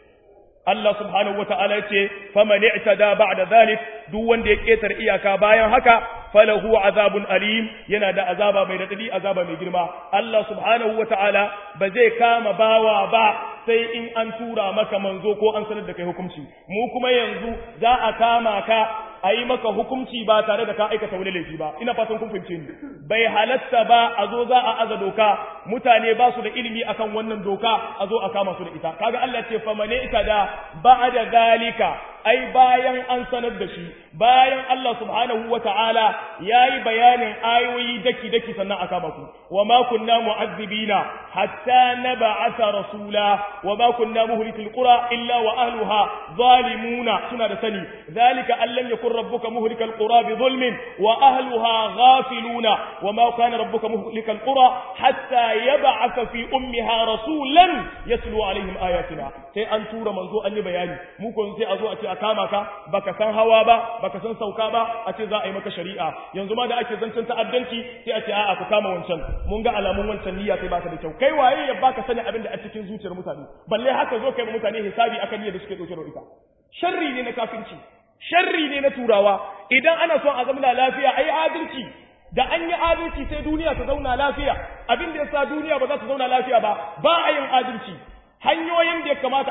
Allah subhanahu wata'ala yace faman i'tada ba'da zalik duk wanda ya ketare iyaka bayan haka falahu azabun alim yana da azaba mai radadi azaba mai girma Allah subhanahu wata'ala ba zai kama bawa ba sai in an tura maka manzo ko an sanar da kai hukunci mu kuma yanzu za a kama ka a yi maka hukunci ba tare da ka aikata wani laifi ba ina fatan kun fahimce ni bai halatta ba a zo za a aza doka mutane ba su da ilimi akan wannan doka a zo a kama su da ita kaga Allah ce famane ita da ba'da zalika ai bayan an sanar da shi bayan Allah subhanahu wa ta'ala ya yi bayanin ayoyi daki-daki sannan a kama ku, wa ma kunna mu'azzibina hatta na ba'asa rasula, wa ma kunna muhlikul qura illa wa ahluha zalimuna suna da sani, zalika allan yakun rabbuka muhlikal qura bi zulmin wa ahluha ghafiluna wa ma kana rabbuka muhlikal qura hatta yab'atha fi ummiha rasulan yatlu alaihim ayatina sai an tura manzo an yi bayani mu ko sai a zo a ce a kama ka baka san hawa ba baka san sauka ba a ce za a yi maka shari'a yanzu ma da ake zancen ta'addanci sai a ce a'a ku kama wancan mun ga alamun wancan niyya sai baka da kyau kai waye ya baka sani abin da a cikin zuciyar mutane balle haka zo kai mutane hisabi akan niyyar da suke dauke da ita sharri ne na kafirci sharri ne na turawa idan ana son a zama lafiya ayi adalci da an yi adalci sai duniya ta zauna lafiya abin da yasa duniya ba za ta zauna lafiya ba ba a yin adalci hanyoyin da ya kamata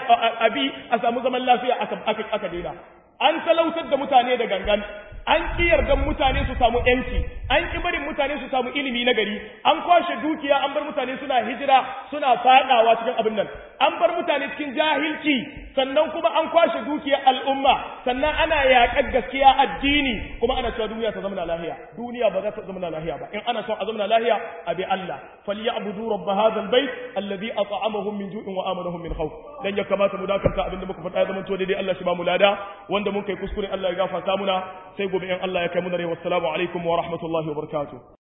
a bi a samu zaman lafiya aka daina an talautar da mutane da gangan an ƙi yardan mutane su samu ‘yanci, an ƙi barin mutane su samu ilimi na gari, an kwashe dukiya an bar mutane suna hijira suna faɗawa cikin abin nan. an bar mutane cikin jahilci sannan kuma an kwashe dukiyar al'umma sannan ana yaƙar gaskiya addini kuma ana cewa duniya ta zama lahiya duniya ba za ta zama lahiya ba in ana son a zama lahiya a bi Allah falyabudu rabb hadha albayt alladhi at'amahum min ju'in wa amanahum min khawf dan ya kamata mu dakanta abinda muka faɗa ya zama to daidai Allah shi ba mu lada wanda mun kai kuskure Allah ya gafarta muna sai gobe in Allah ya kai mu da rai wassalamu alaikum wa rahmatullahi wa barakatuh